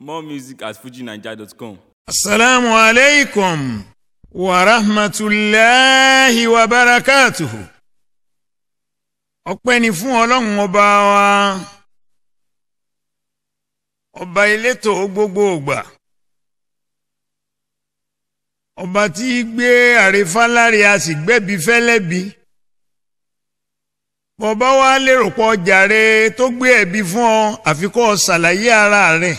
More music at fujinaija.com. asalaamu aleykum wa rahmatulahi wa barakatuhu. ọpẹ́ ni fún ọlọ́run ọba wa ọba elétò gbogbo ògbà ọba tí í gbé àrífáláre a sì gbẹ́bí fẹ́lẹ́bí bọ́bá wa lérò pọ̀ jàre tó gbé ẹ̀bí fún ọ àfikọ́ ṣàlàyé ara rẹ̀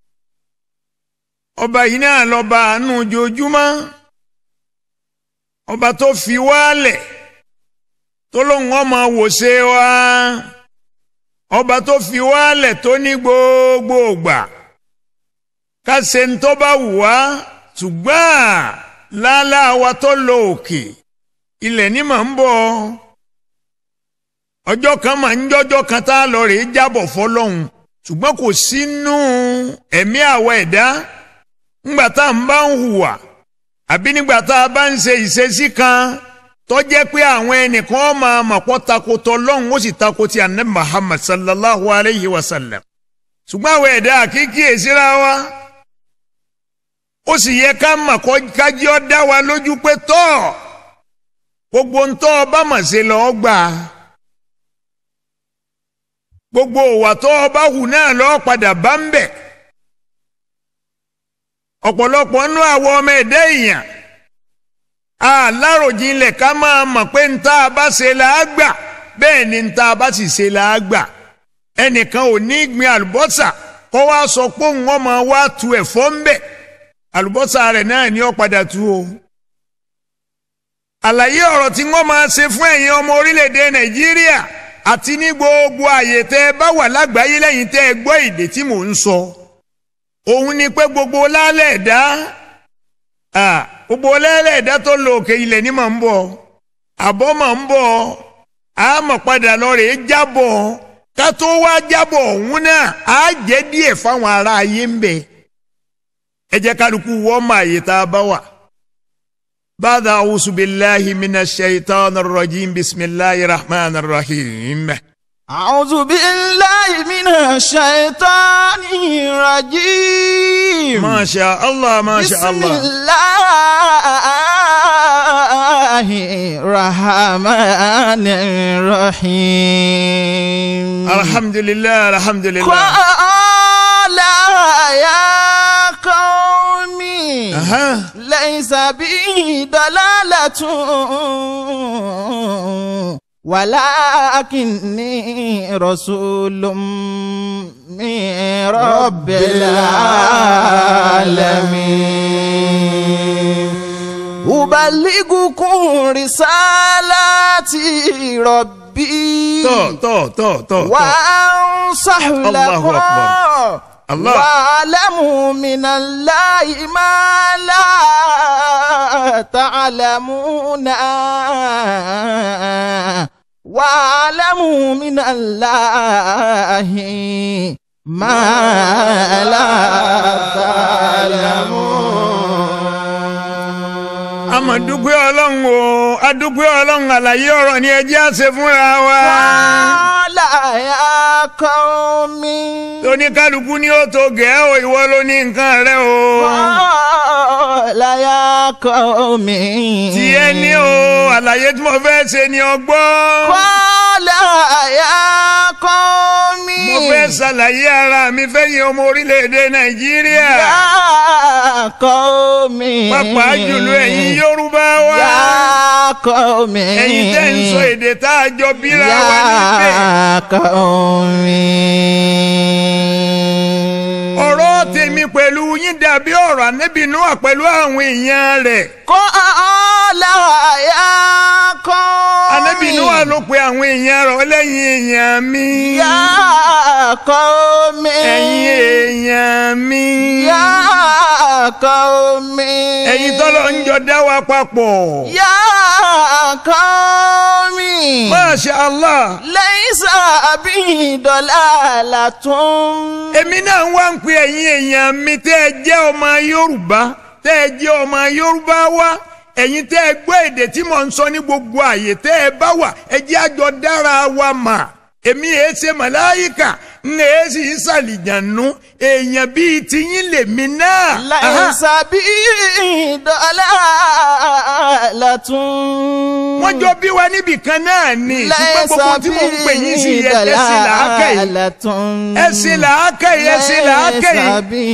ọba yìí náà lọ́ba àánú ojoojúmọ́ ọba tó fi wálẹ̀ tó lóun ọmọ wòṣe wa ọba tó fi wálẹ̀ tó ní gbogbo ògbà ká ṣe ń tó bá wù wá ṣùgbọ́n lálá wa tó lọ òkè ilẹ̀ ní mà ń bọ̀ ọjọ́ kan mà ń jọ́jọ́ kan tá a lọ rèé jábọ̀ fọlọ́hún ṣùgbọ́n kò sínú ẹ̀mí àwa ẹ̀dá ńgbà tá à ń bá ń hùwà àbí nígbà tá a bá ń ṣe ìṣesí kan tó jẹ́ pé àwọn ẹnìkan máa mọ̀ pọ́ takotọ lọ́hùn ó sì takoti anabi muhammad sallallahu alayhi wa sallam ṣùgbọ́n àwọn ẹ̀dá àkíkí èsìra wa ó sì yẹ ká mọ̀ kájí ọ́ dá wa lójú pé tọ́ gbogbo ń tọ́ ọba mọ̀ ṣe lọ́ọ́ gbà gbogbo òwà tó ọba hù náà lọ́ọ́ padà bá ń bẹ̀ ọ̀pọ̀lọpọ̀ nú àwọn ọmọ ẹ̀dá èèyàn aláròjinlẹ̀ ká máa mọ̀ pé ń tá a bá ṣe là á gbà bẹ́ẹ̀ ni ń tá a bá sì ṣe là á gbà ẹnìkan ò ní gbin àlùbọ́sà kó wá sọ pé òun ọmọ wa tu ẹ̀fọ́ ń bẹ̀ àlùbọ́sà rẹ̀ náà ni ó padà tu o. àlàyé ọ̀rọ̀ tí wọ́n máa ṣe fún ẹ̀yin ọmọ orílẹ̀-èdè nàìjíríà àti ní gbogbo àyè tẹ́ ẹ bá wà lágbàáyé lẹ́yìn tẹ́ ẹ gbọ́ èdè tí mò ń sọ. So òun ni pé gbogbo lálẹ́ ẹ̀dá gbogbo lálẹ́ ẹ̀dá tó lo òkè ilẹ̀ ní mà ń bọ̀ àbọ̀ mà ń bọ̀ àmọ̀ padà lọ rèé jábọ̀ ká tó wá jábọ̀ òun náà á jẹ́ díẹ̀ fáwọn ará ayé ń bẹ̀ ẹ jẹ́ kálukú wọ́n mọ àyè tá a bá wà. بعد أعوذ بالله من الشيطان الرجيم بسم الله الرحمن الرحيم أعوذ بالله من الشيطان الرجيم ما شاء الله ما شاء بسم الله الله الرحمن الرحيم الحمد لله الحمد لله قال يا قومي أها ليس بي ضلالة ولكني رسول من رب العالمين أبلغكم رسالات ربي تو تو تو تو وأنصح الله لكم أكبر. الله. واعلموا من الله ما لا تعلمون واعلموا من الله ما لا تعلمون amadugbe ọlọ́run o adugbe ọlọ́run àlàyé ọ̀rọ̀ ni ẹ jẹ́ àṣẹ fúnra wa. قال يا قوم oníkálukú ni ó tó gẹ̀ẹ́ o ìwọ ló ní nǹkan rẹ o. قال يا قوم tiẹ̀ ní o àlàyé tí mo fẹ́ ṣe ni ọgbọ́n. قال يا قوم mo fẹ́ ṣàlàyé ara mi fẹ́yìn ọmọ orílẹ̀-èdè nàìjíríà. يا قوم pàápàá jùlọ ẹ̀yin yorùbá wa. يا قوم ẹ̀yin tẹ́ ń sọ èdè tá a jọ bíra wa níbẹ̀. يا قوم ọ̀rọ̀ tèmi pẹ̀lú yín dàbí ọ̀rọ̀ ànábì Nóà pẹ̀lú àwọn èèyàn rẹ̀. قال يا قوم ànábì Nóà ló pe àwọn èèyàn rẹ̀ lẹ́yìn èèyàn mi. يا قوم ẹ̀yin èèyàn mi. يا قوم ẹ̀yin tọ́lọ̀ ń jọ dá wa papọ̀. يا قوم Masha Allah. ليس بي ضلالة èmi náà wá ń pe ẹ̀yin èèyàn mi tẹ́ ẹ jẹ́ ọmọ Yorùbá tẹ́ ẹ jẹ́ ọmọ Yorùbá wá ẹ̀yin tẹ́ ẹ gbọ́ èdè tí mò ń sọ ní gbogbo àyè tẹ́ ẹ bá wà ẹ jẹ́ àjọ dára wa mà èmi èé ṣe màláyíkà ní èsì ìsàlìjànú èèyàn bíi tiyín lèmi náà. ليس بي ضلالة wọ́n jọ bí wa níbì kan náà ni ṣùgbọ́n gbogbo tí mò ń pè yín sí yẹ ẹsìn làákẹ́ yìí ẹsìn làákẹ́ yìí ẹsìn làákẹ́ yìí. ليس بي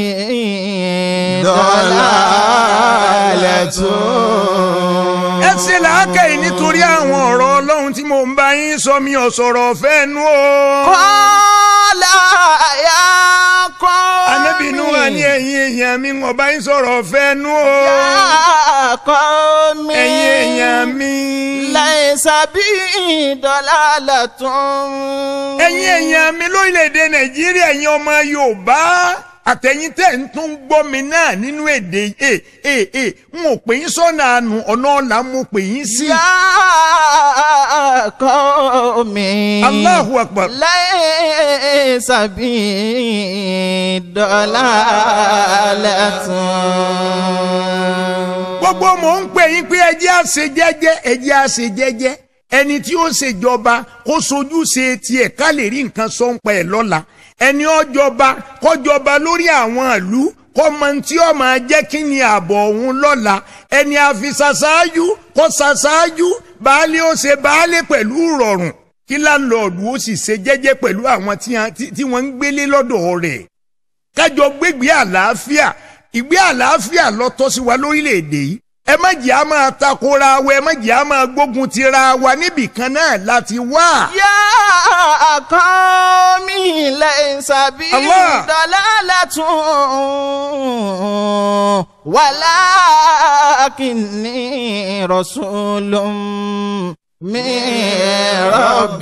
ضلالة ẹsìn làákẹ́ yìí nítorí àwọn ọ̀rọ̀ ọlọ́run tí mò ń bá yín sọ mi ò sọ̀rọ̀ ọ̀fẹ́ nu o. قال يا قوم Ànábì Núhà ní ẹ̀yin èèyàn mi wọ́n bá yín sọ̀rọ̀ ọ̀fẹ́ nu o. يا قوم ẹ̀yin èèyàn mi. ليس بي ضلالة ẹ̀yin èèyàn mi lórílẹ̀‐èdè nàìjíríà ẹ̀yin ọmọ yorùbá àtẹ̀yìn tẹ̀ ń tún gbọ́ mi náà nínú èdè ẹ̀ ẹ̀ ẹ̀ n ò pè yín sọ́nà àánú ọ̀nà ọ̀la mo pè yín sí. يا قوم Allahu akbar. ليس بي ضلالة gbogbo mò ń pè yín pé ẹjẹ́ àṣẹ jẹ́jẹ́ ẹjẹ́ àṣẹ jẹ́jẹ́ ẹni tí ó ṣèjọba kó sojú ṣe tiẹ̀ ká lè rí nǹkan sọ ń pa ẹ̀ lọ́la ẹni ọjọba kọjọba lórí àwọn ìlú kọ́mọ tí ó máa jẹ́ kí ni ààbọ̀ òun lọ́la ẹni àfisàṣáájú kó ṣàṣáájú baálé ó ṣe baálé pẹ̀lú ìrọ̀rùn kí láńlọ́ọ̀dù ó sì ṣe jẹ́jẹ́ pẹ̀lú àwọn tí a- tí- tí wọ́n ń gbélé lọ́dọ̀ rẹ̀ kájọ gbégbé àlàáfíà ìgbé àlàáfíà ló tọ́ sí wa lórílẹ̀‐èdè yìí ẹ má jẹ́ a máa takora wa ẹ má jẹ́ a máa gbógun tira wa níbì kan náà láti wá. يا قوم ليس بي الله. ضلالة ولكني رسول من رب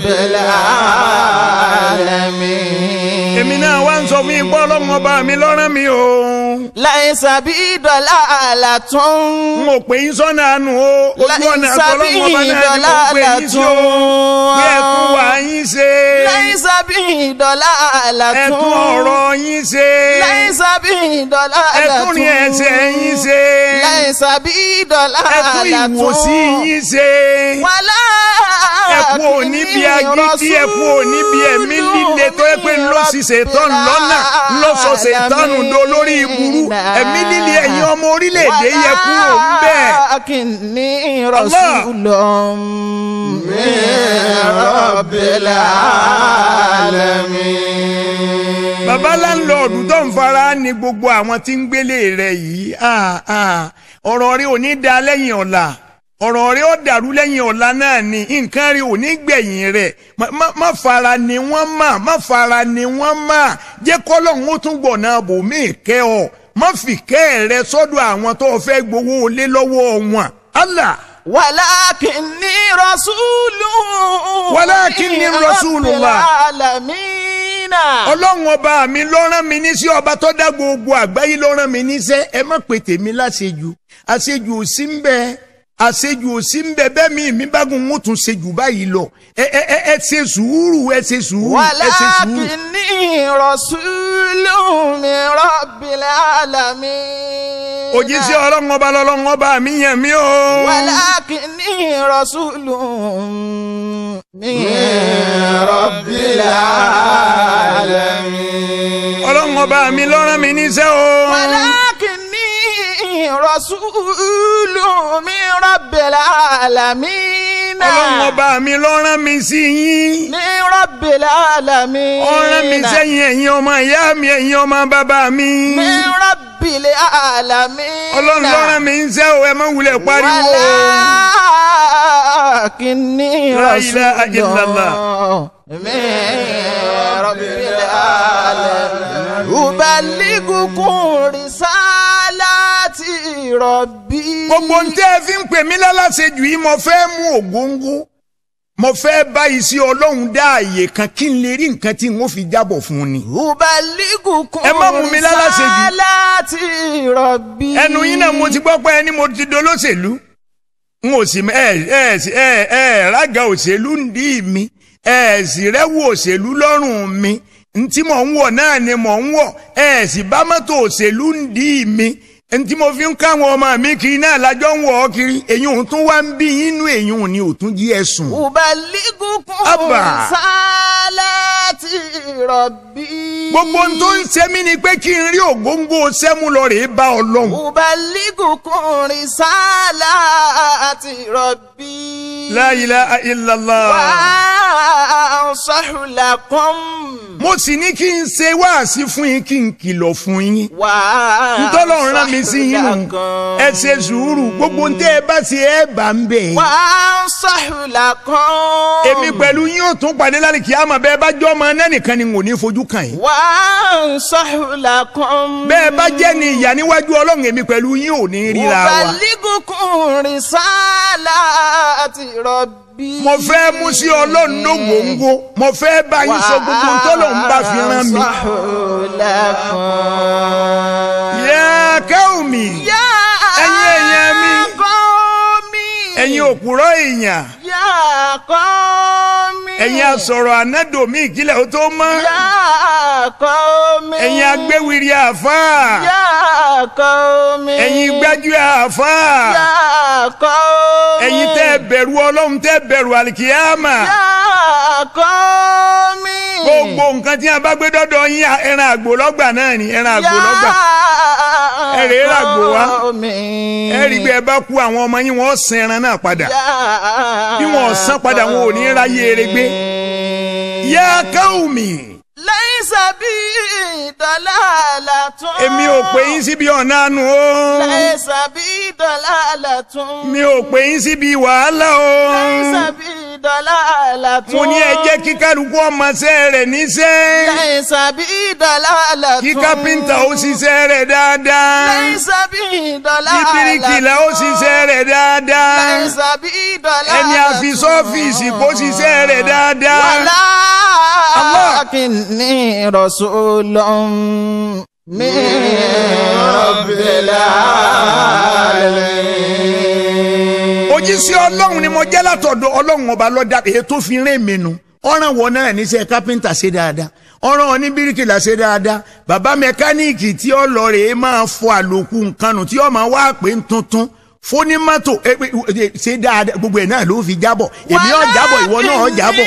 العالمين èmi náà wá ń sọ fún ipò ọlọ́run ọba mi lọ́rán mi o. ليس بي ضلالة n ò pè yín sọ́nà àánú o ojú ọ̀nà ليس àtọ́lọ́run ọba بي náà ni mo pè yín sí o. bí ẹ tún wà yín ṣe ليس بي ضلالة ẹ tún ọ̀rọ̀ yín ṣe ليس بي ضلالة ẹ tún ní ẹsẹ̀ yín ṣe ليس بي ẹ tún ضلالة ìwòsí yín ṣe. ولا ẹ kú òní bí agídí ẹ kú òní bí ẹ̀mí líle tó yẹ pé ló sì ṣètọ́nù lọ́nà ló sọ ṣètọ́nù do lórí ìburú ẹ̀mí líle ẹ̀yin ọmọ orílẹ̀-èdè yẹ kú òun bẹ́ẹ̀. ولكني رسول من رب العالمين bàbá láńlọ́ọ̀dù tó ń fara ní gbogbo àwọn tí ń gbélé rẹ̀ yìí ah, ah, ọ̀rọ̀ rẹ̀ ò ní da lẹ́yìn ọ̀la ọ̀rọ̀ rẹ̀ ó dàrú lẹ́yìn ọ̀la náà ni nǹkan rẹ̀ ò ní gbẹ̀yìn rẹ̀ má- má- má fara ni wọ́n mà má fara ni wọ́n mà jẹ́ kọ́lọ́hún ó tún gbọ̀nà bòmí kẹ́ ọ má fi kẹ́ rẹ sọ́dọ̀ àwọn tó fẹ́ gbowó lé lọ́wọ́ wọn. Allah ولكني رسول ولكني من رسول رب الله. العالمين ọlọ́run ọba mi ló rán mi níṣẹ́ ọba tó dá gbogbo àgbáyé ló rán mi níṣẹ́ ẹ má pè tèmi láṣejù àṣejù ò sí ń bẹ àṣejù ò sí ń bẹ bẹ́ẹ̀ mi mi bá gun ń tún ṣe jù báyìí lọ ẹ ẹ ẹ ẹ ṣe sùúrù ẹ ṣe sùúrù ẹ ṣe sùúrù. ولكني رسول من رب العالمين òjíṣẹ́ ọlọ́run ọba lọ́lọ́run ọba mi yàn mí o. ولكني رسول من رب العالمين ọlọ́run ọba mi ló rán mi níṣẹ́ o. ولكني رسول من رب العالمين ọlọ́run ọba mi ló rán mi sí yín. من رب العالمين ó rán mi sẹ́yìn ẹ̀yin ọmọ ìyá mi ẹ̀yin ọmọ bàbá mi. من رب العالمين ọlọ́run ló rán mi níṣẹ́ o ẹ má wulẹ̀ pariwo. ولكني لا إله رسول إلا الله. من رب العالمين أبلغكم رسالات ربي gbogbo ń tẹ́ ẹ fi ń pè mí lálàsejù yìí mo fẹ́ mú ògóńgó mo fẹ́ bá iṣẹ́ ọlọ́run dá àyè kan kí n lè rí nǹkan tí n ó fi jábọ̀ fún un ni. أبلغكم Ẹ má mú mi lálàsejù. رسالات ربي ẹnu yín náà mo ti gbọ́ pé ẹni mo ti dolóṣèlú n ò sì ẹ ẹ ẹ ẹ rága òṣèlú ń dí mi ẹ sì rẹ́wù òṣèlú lọ́rùn mi n tí mò ń wọ̀ náà ni mò ń wọ̀ ẹ sì bá mọ́tò òṣèlú ń dí mi ẹni tí mo fi ń káwọn ọmọ mi kiri náà lájọ ń wọ̀ ọ́ kiri èyí òun tún wá ń bí inú èyí òun ni òtún jí ẹ sùn. Ubaligukum Abba. risalati rabbi. gbogbo ohun tó ń ṣe mí ni pé kí n rí ògóńgó sẹ́mu lọ rèé bá ọlọ́run. Ubaligukum risalati rabbi. La ilaha illallah. Wa ansahu lakum. mo sì ní kí n ṣe wáàsí fún yín kí n kìlọ̀ fún yín. Wa ntọ́lọ́run rán mi sí yín nù lakum. ẹ ṣe sùúrù gbogbo ntẹ́ ẹ bá ṣe ẹ bá ń bẹ̀. Wa ansahu lakum. èmi pẹ̀lú yín ò tún pàdé lálẹ́ kí á mọ̀ bẹ́ẹ̀ bá jọ́ ọmọ náà nìkan ni n ò ní fojú kàn yín. Wa ansahu lakum. bẹ́ẹ̀ bá jẹ́ ni ìyá níwájú ọlọ́run èmi pẹ̀lú yín ò ní ríra wa. Ubaligukum risalati rabbi. mo fẹ́ mú sí ọlọ́run lógóńgó mo fẹ́ bá yín sọ gbogbo ntọ́lọ́run bá fi rán mi. yẹ káwùmí Ẹ̀yin èèyàn mi. Kọ́mi. ẹ̀yin òpùrọ̀ èèyàn Yá kọ́mi. ẹ̀yin asọ̀rọ̀ ànádòmí ìkílẹ̀ ó tó mọ́ Yá kọ́mi. ẹ̀yin agbéwìrì àfáà Yá kọ́mi. ẹ̀yin gbájú àfáà Yá kọ́mi. ẹ̀yin tẹ́ ẹ bẹ̀rù ọlọ́run tẹ́ ẹ bẹ̀rù àlìkìyàmà Yá kọ́mi. gbogbo nǹkan tí a bá gbé dọ́dọ̀ yín ẹran àgbò lọ́gbà náà ni ẹran àgbò lọ́gbà Ẹ rèé ràgbò wá. ẹ rí bí ẹ bá kú àwọn ọmọ yín wọ́n sin ẹran náà padà bí wọn ò san padà wọn ò ní ráyè eré gbé. yá káwùmí Láìsà bí dọ́là àlàtún. èmi ò pè yín síbi ọ̀nà àánú o Láìsà bí dọ́là àlàtún. mi ò pè yín síbi wàhálà o Láìsà bí dọ́là àlàtún. mo ní ẹ jẹ́ kí kálukú ọmọọṣẹ́ rẹ̀ níṣẹ́ Láìsà bí dọ́là àlàtún. kí kápẹ́ńtà ó ṣiṣẹ́ rẹ̀ dáadáa Láìsà bí dọ́là kí àlàtún. bíríkìlà ó ṣiṣẹ́ rẹ̀ dáadáa Láìsà bí dọ́là ẹni àlàtún. àfi sọ́fíìsì kó ṣiṣẹ́ rẹ̀ dáadáa. ولكني رسول من رب العالمين òjíṣẹ́ ọlọ́run ni mo jẹ́ látọ̀dọ̀ ọlọ́run ọba lọ́dà èyí tó fi rìn mí nu ọ̀ràn wọn náà níṣẹ́ kápẹ́ńtà ṣe dáadáa ọ̀ràn wọn ní bíríkìlà ṣe dáadáa bàbá mẹkáníìkì tí ó lọ rèé máa fọ àlòkù nǹkan nù tí ó máa wá pé ń tuntun fónímọ́tò ẹ, ẹ, ẹ, ṣe dáadáa gbogbo ẹ̀ náà ló fi jábọ̀ èmi ọ̀ jábọ̀ ìwọ náà ọ̀ jábọ̀.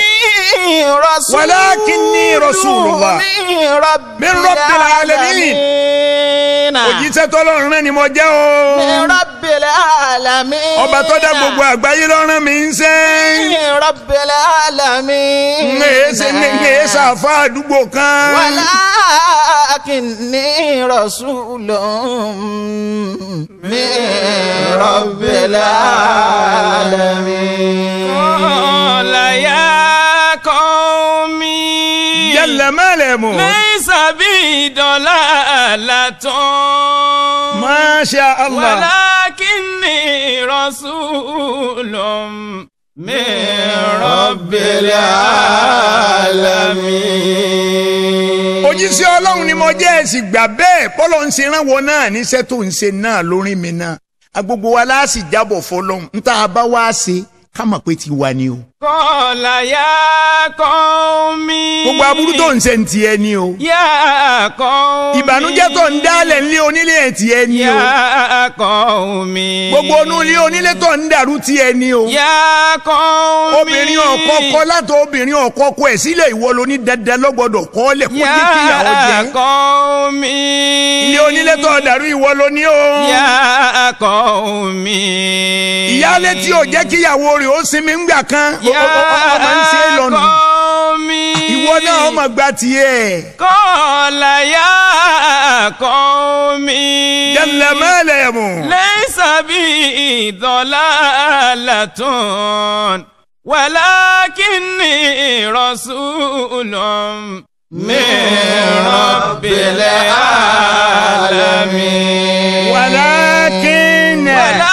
ولكني رسول الله من رب العالمين. òjíṣẹ́ tọ́lọ́run náà ni mo jẹ́ o من رب العالمين ọba tó dá gbogbo àgbáyé lọ́rùn mi ń sẹ́ من رب العالمين ń èsè ń èsè àfa àdúgbò kan. ولكني رسول من رب العالمين قال يا قومي jẹ́lẹ̀ mẹ́lẹ̀mú. ليس بي ضلالة masha allah. ولكني رسول من رب العالمين òjíṣẹ́ ọlọ́run ni mo jẹ́ ẹ̀sìn gbà bẹ́ẹ̀ bọ́lọ̀ ń ṣe ránwọ́ náà níṣẹ́ tó ń ṣe náà lórí mi náà agbogbo wa láàsì jábọ̀ fọlọ́run ń tá a bá wá ṣe ká mọ̀ pé ti wà ní o. قال يا قومي gbogbo aburú tó ń ṣe ń tiẹ̀ ni o. يا قومي ìbànújẹ́ tó ń dálẹ̀ ńlé onílé ẹ̀ tiẹ̀ ni o. يا قومي gbogbo onú ilé onílé tó ń dàrú tiẹ̀ ni o. يا قومي obìnrin ọ̀kọ́kọ́ látọ̀ obìnrin ọ̀kọ́kọ́ ẹ̀ sílẹ̀ ìwọ ló ní dandan lọ́gbọ́dọ̀ kọ́ lẹ̀ kó jẹ́ kíyàwó يا jẹ́. قومي ilé onílé tó dàrú ìwọ ló ní o. يا قومي ìyáálé tí ò jẹ́ kíyàwó rẹ̀ ó sinmi ńgbà kan ó- ó- ó- ó máa ń ṣe é lọ́nu. قومي ìwọ náà ọmọ gba tiẹ̀. قال يا قومي jẹ́lẹ̀ mẹ́lẹ̀ mú. ليس بي ضلالة ولكني رسول من رب العالمين wàlákìn.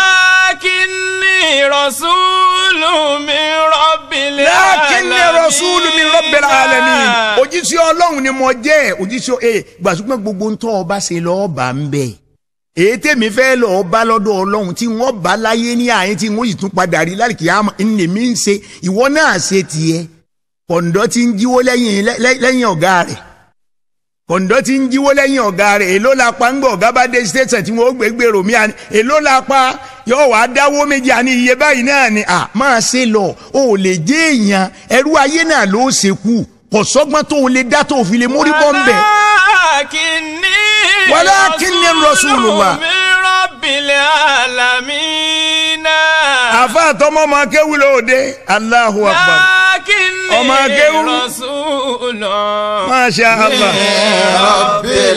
ولكني رسول من رب العالمين lákìn ní rasúlù mi rabbil alamin. òjíṣẹ́ ọlọ́run ni mo jẹ́ òjíṣẹ́ ẹ gbàsúgbọ́n gbogbo ń tọ́ ọba ṣe lọ́ọ́ bá ń bẹ̀. èyí tèmi fẹ́ lọ́ọ́ bá lọ́dọ̀ ọlọ́run tí wọ́n bá láyé ní àyín tí wọ́n sì tún padà rí láìkí àmọ́ ní mi ń ṣe ìwọ náà ṣe tiẹ̀ kọ̀ǹdọ́ ti ń jíwó lẹ́yìn lẹ́yìn ọ̀gá rẹ̀ kọ̀ǹdọ́ ti ń jíwó lẹ́yìn ọ̀gá rẹ̀ èló la pa ń gbọ́ ọ̀gá bá dé station tí wọ́n gbé gbèrò mi àní èló la pa yóò wá dáwó méjì àní iye báyìí náà ni à máa ṣe lọ o ò lè jẹ́ èèyàn ẹrú ayé náà ló ṣekú kò sọ́gbọ́n tó o lè dá tó o fi lè mórí bọ́ ń bẹ̀. walakinni Walakinni rasulullah. min rabbil alamin. àfa àtọmọ ọmọ akéwì lóde Allahu akbar walakinni Ọmọ akéwú. rasulun masha Allah. rabbil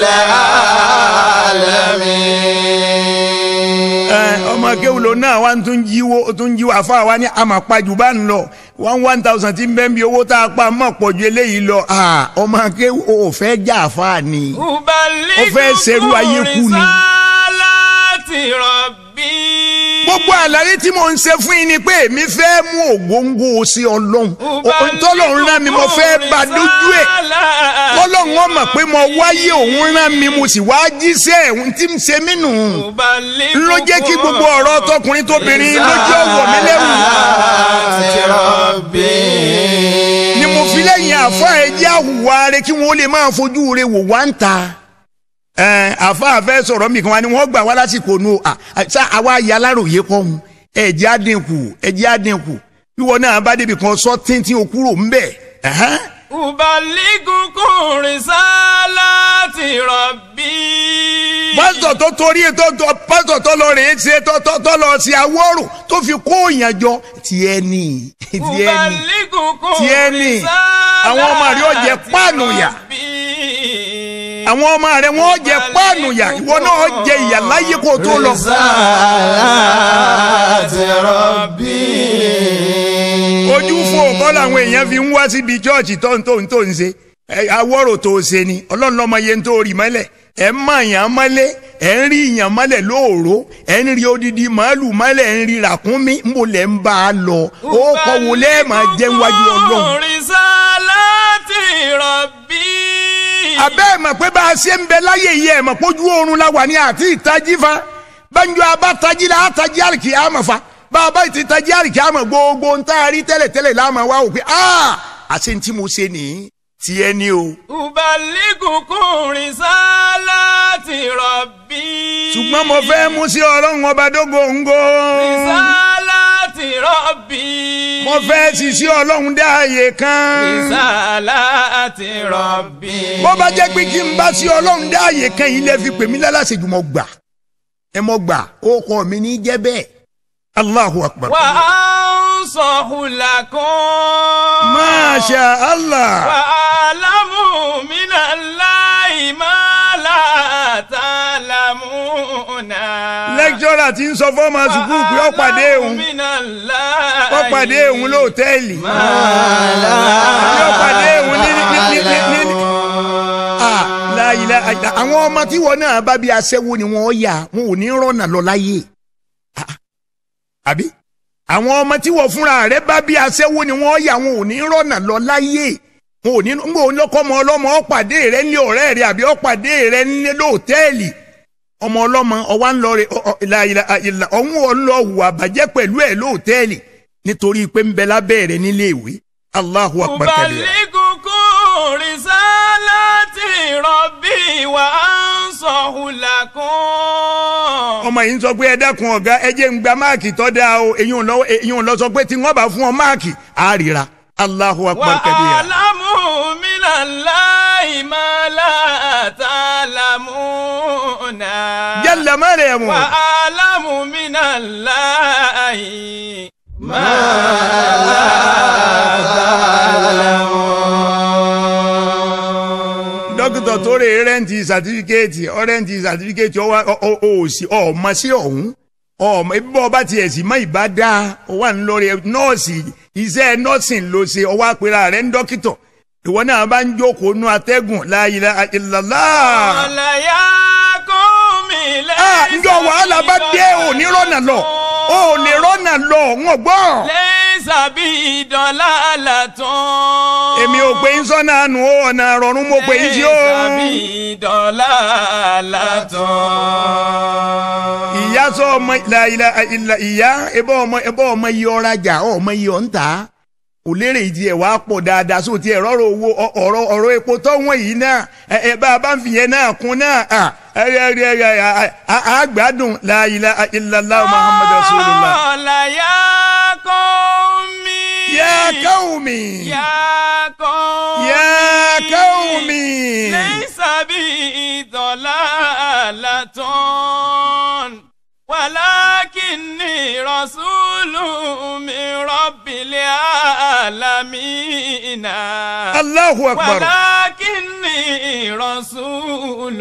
alamin. ẹ ọmọ akéwì ló náà wá ń tún jíwó ó tún jíwó àfa wa ní àmàpajù bá ń lọ one one thousand tí ń bẹ́ ń bi owó tá a pa mọ̀ pọ̀ ju eléyìí lọ Ah, ọmọ akéwì ò fẹ́ jà àfa ni. Ó fẹ́ ṣerú ayé kú ni. láti rọ̀bì. gbogbo àlàyé tí mo ń ṣe fún yín ni pé èmi fẹ́ mú ògóńgó sí ọlọ́run tọ́lọ́run rán mi mo fẹ́ bá dójú ẹ̀ tọ́lọ́run ó mọ̀ pé mo wáyé òun rán mi mo sì wá jíṣẹ́ òun tí ń ṣe mí nù ló jẹ́ kí gbogbo ọ̀rọ̀ tọkùnrin tóbìnrin lójú ọ̀wọ̀ mi lẹ́wù láti rabbi. ni mo fi lẹ́yìn àfa ẹ̀jẹ̀ àwùwá rẹ kí wọ́n lè máa fojú rẹ wò wá ń ta ẹ àfa àfẹ sọ̀rọ̀ mi kan wá ni wọ́n gbà wá lásìkò nu à sá àwa ya aláròye kọ́ hun ẹ̀jẹ̀ àdínkù ẹ̀jẹ̀ àdínkù wíwọ náà bá débi kan sọ tíntín okúrò ń bẹ̀ ẹ̀hán. Ubaligukum risalati rabbi. pásítọ̀ tó torí tó tó pásítọ̀ tó lọ rèé ṣe tó tó tó lọ sí awọ́rò tó fi kó òyìn jọ tiẹ̀ ni tiẹ̀ ni Ubaligukum tiẹ̀ ni àwọn ọmọ rẹ̀ ó jẹ páànù yà rabbi. àwọn ọmọ rẹ̀ wọ́n jẹ páànù yà ìwọ náà jẹ ìyà láyé kó tó lọ. Risalati rabbi. ojú fún ọkọ làwọn èèyàn fi ń wá síbi chọọchì tó ń tó ń tó ń ṣe ẹ, awọ́rò tó ṣe ni ọlọ́run lọ́mọ yẹn tó rí mọ́lẹ̀ ẹ̀ ń mọ èèyàn mọ́lẹ̀ ẹ̀ ń rí èèyàn mọ́lẹ̀ lóòró ẹ̀ ń rí odidi màálù mọ́lẹ̀ ẹ̀ ń rí ràkúnmí ń bò lẹ̀ ń bá a lọ ó kọ́ wo lẹ́ẹ̀ máa jẹ́ wájú ọlọ́run. Ubaligukum risalati rabbi. abẹ́ ẹ̀ mọ̀ pé bá a ṣe ń bẹ láyé yìí ẹ̀ mọ̀ pójú oorun la wà ní àti ìtají fa banjo abatají la àtají àrìkì àmọ̀ fa bá a bá ti tají àrìkì àmọ̀ gbogbo ń tá a rí tẹ́lẹ̀tẹ́lẹ̀ láàmú wa wò pé aa àṣẹ ń tí mo ṣe nìyí tiẹ̀ ni o. Ubaligukum risalati rabbi. ṣùgbọ́n mo fẹ́ mú sí ọlọ́run ọba dógóńgó. Risalati rabbi. mo fẹ́ sì sí ọlọ́run dé ààyè kan. Risalati rabbi. bó bá jẹ́ pé kí n bá sí ọlọ́run dé ààyè kan yìí lè fi pè mí lálàsejù mo gbà ẹ mo gbà ó kọ́ mi ní jẹ́ bẹ́ẹ̀. Allahu akbar. Wa ansahu lakum. Masha Allah. Wa alamu minallahi ma la ta'lamuna. lẹ́kítọ́rà tí ń sọ fọ́ọ̀mù sùkúù pé ó pàdé òun ó pàdé òun lóòtẹ́ẹ̀lì ó pàdé òun ní ní ní ní ní ní. Ah, la ilaha illa àwọn ọmọ tí wọn náà bá bí aṣẹ́wó ni wọ́n yà wọn ò ní rọ́nà lọ láyé Ah, àbí àwọn ọmọ tí wọ́n fúnra rẹ̀ bá bí aṣẹ́wó ni wọ́n yà wọn ò ní rọ́nà lọ láyé wọn ò ní ń gbọ́ lọ́kọ́mọ ọlọ́mọ ó pàdé rẹ̀ ní ọ̀rẹ́ rẹ̀ àbí ó pàdé rẹ̀ ní lóòtẹ́ẹ̀lì ọmọ ọlọ́mọ ọwá ń lọ rẹ ìlà ọ̀hún ọ̀ ń lọ hùwà bàjẹ́ pẹ̀lú ẹ̀ lóòtẹ́ẹ̀lì nítorí pé ń bẹ lábẹ́ rẹ̀ nílé ìwé Allahu akbar kabira. Ubaligukum risalati rabbi wa ansahu lakum. ọmọ yìí ń sọ pé ẹ dákun ọ̀gá ẹ jẹ́ ń gba máàkì tó dáa o èyí ò lọ èyí ò lọ sọ pé tí wọ́n bá fún ọ máàkì á ríra Allahu akbar kabira. وأعلم من الله ما لا تعلمون jalla mariamu وأعلم من الله ما dókítà tó rè rẹ́ǹtì sàtífíkẹ́ẹ̀tì ọ̀rẹ́ǹtì sàtífíkẹ́ẹ̀tì ọwọ́ òsì ọ̀ọ́mọ sí ọ̀hún ọ̀ọ́mọ ibi bọ́ ọba tiẹ̀ sì mọ́ ìbá dáa ọwọ́ ń lọrẹ nọ́ọ̀sì iṣẹ́ nọ́ọ̀sìn ló ṣe ọwọ́ àpèrà rẹ̀ ń dókítà ìwọ náà bá ń jókòó nú atẹ́gùn la ilaha illallah. قال يا قوم Ah, ليس njọ wàhálà bá dé òní rọ́nà lọ òní rọ́nà lọ wọn gbọ́. ليس بي ضلالة èmi ò pé ń sọ́nà àánú ó ọ̀nà àrọ̀rùn mo pè ń sí ó. ليس بي ضلالة ìyá sọ ọmọ la ilaha illa ìyá ẹbọ ọmọ ẹbọ ọmọ iye ọrajà ọmọ iye ọ̀ǹtà kò lérè ìdí ẹ̀ wá pọ̀ dáadáa sóò tí ẹ̀ rọ́rọ̀ owó ọ- ọ̀rọ̀ ọ̀rọ̀ epo tọ́wọ́n yìí náà ẹ ẹ bá a bá ń fìyẹn náà kún náà à ẹ ẹ ẹ ẹ ẹ à á gbádùn la ilaha illallah muhammadu rasulullah. Qala ya qawmi. ya qaumi Ya qawmi. ya qaumi. Laysa bi dalalatun. Walakinni rasulun min rabbil alamin. allahu akbar. ولكني رسول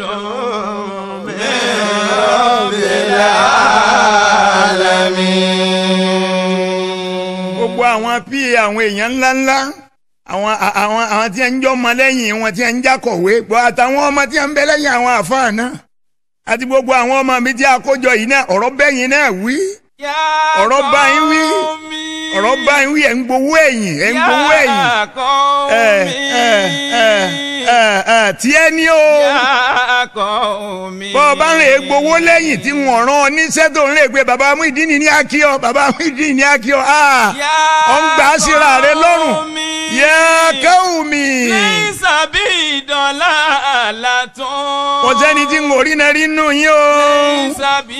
gbogbo àwọn pa àwọn èèyàn ńláńlá àwọn àwọn àwọn tí ń jọ ọmọ lẹ́yìn wọn tí ń jákọ̀wé gbọ́ àtàwọn ọmọ tí ń bẹ lẹ́yìn àwọn àfáà náà àti gbogbo àwọn ọmọ mi tí a kó jọ yìí náà ọ̀rọ̀ bẹ́yìn náà wí ọ̀rọ̀ bá yín wí ọ̀rọ̀ bá yín wí ẹ̀ ń gbowó ẹ̀yìn ẹ̀ ń gbowó ẹ̀yìn ẹ̀ ẹ̀ ẹ̀ ẹ̀ ẹ̀ tí ẹ ní o bọ́ ọ bá ń lè gbowó lẹ́yìn tí wọ́n rán ọ níṣẹ́ tó ń lè gbé bàbá Muyideen ní akíọ́ bàbá Muyideen ní akíọ́ ah ọ̀ ń gbà á síra rẹ lọ́rùn yẹ káwùmí Laysa bi dalalatun. kò sẹ́ni tí ń orí náà rí nù yín o. Laysa bi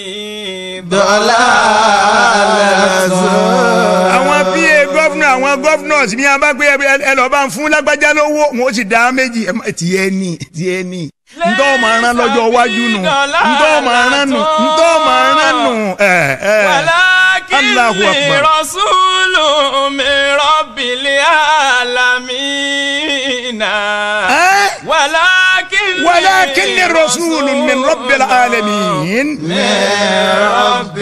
àwọn pa gọ́fúnà àwọn gọ́fúnọ̀s ní a bá gbé ẹ- ẹ lọ́ọ́ bá ń fún lágbájá lówó wọn ó sì dá méjì ẹ má- tiẹ̀ ní tiẹ̀ ní ntọ́ ọmọ aràn lọ́jọ́ iwájú nù ntọ́ ọmọ aràn nù ntọ́ ọmọ aràn nù ẹ ẹ Allahu ولكني Akbar. رسول من رب العالمين ẹ ولكني walakinni rasulun min rabbil alamin. رب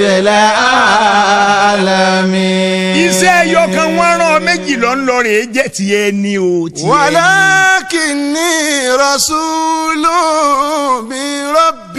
العالمين iṣẹ́ ẹyọ kan wọ́n rán ọ méjì lọ ń lọ rè é jẹ́ tiẹ̀ ní o tiẹ̀ ní. ولكني رسول من رب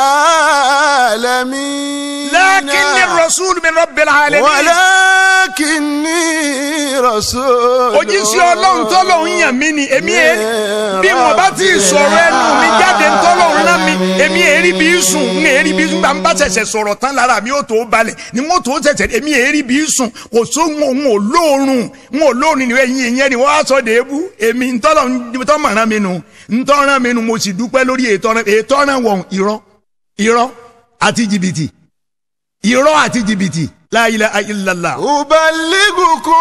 العالمين lakinni rasulun min rabbil alamin. ولكني رسول òjíṣẹ́ ọlọ́run tọ́lọ́run yàn mí ni èmi ẹ̀ bí wọn bá ti sọ̀rọ̀ ẹnu mi jáde tọ́lọ́run rán mi èmi èrí bí sùn ń èrí bí sùn bá ń bá ṣẹ̀ṣẹ̀ sọ̀rọ̀ tán lára mi ó tó balẹ̀ ni mo tó ṣẹ̀ṣẹ̀ èmi èrí bí sùn kò só ń ò lóorun ń ò lóorun ni ẹ̀yin ìyẹn ni wọ́n á sọ dèébú èmi ntọ́lọ́run tọ́ rán mi nu ntọ́ràn mi nu mo sì dúpẹ́ lórí ètò ọ̀ràn wọ̀n irọ́ irọ́ àti jìbìtì irọ́ àti jìbìtì la ilaha illallah. أبلغكم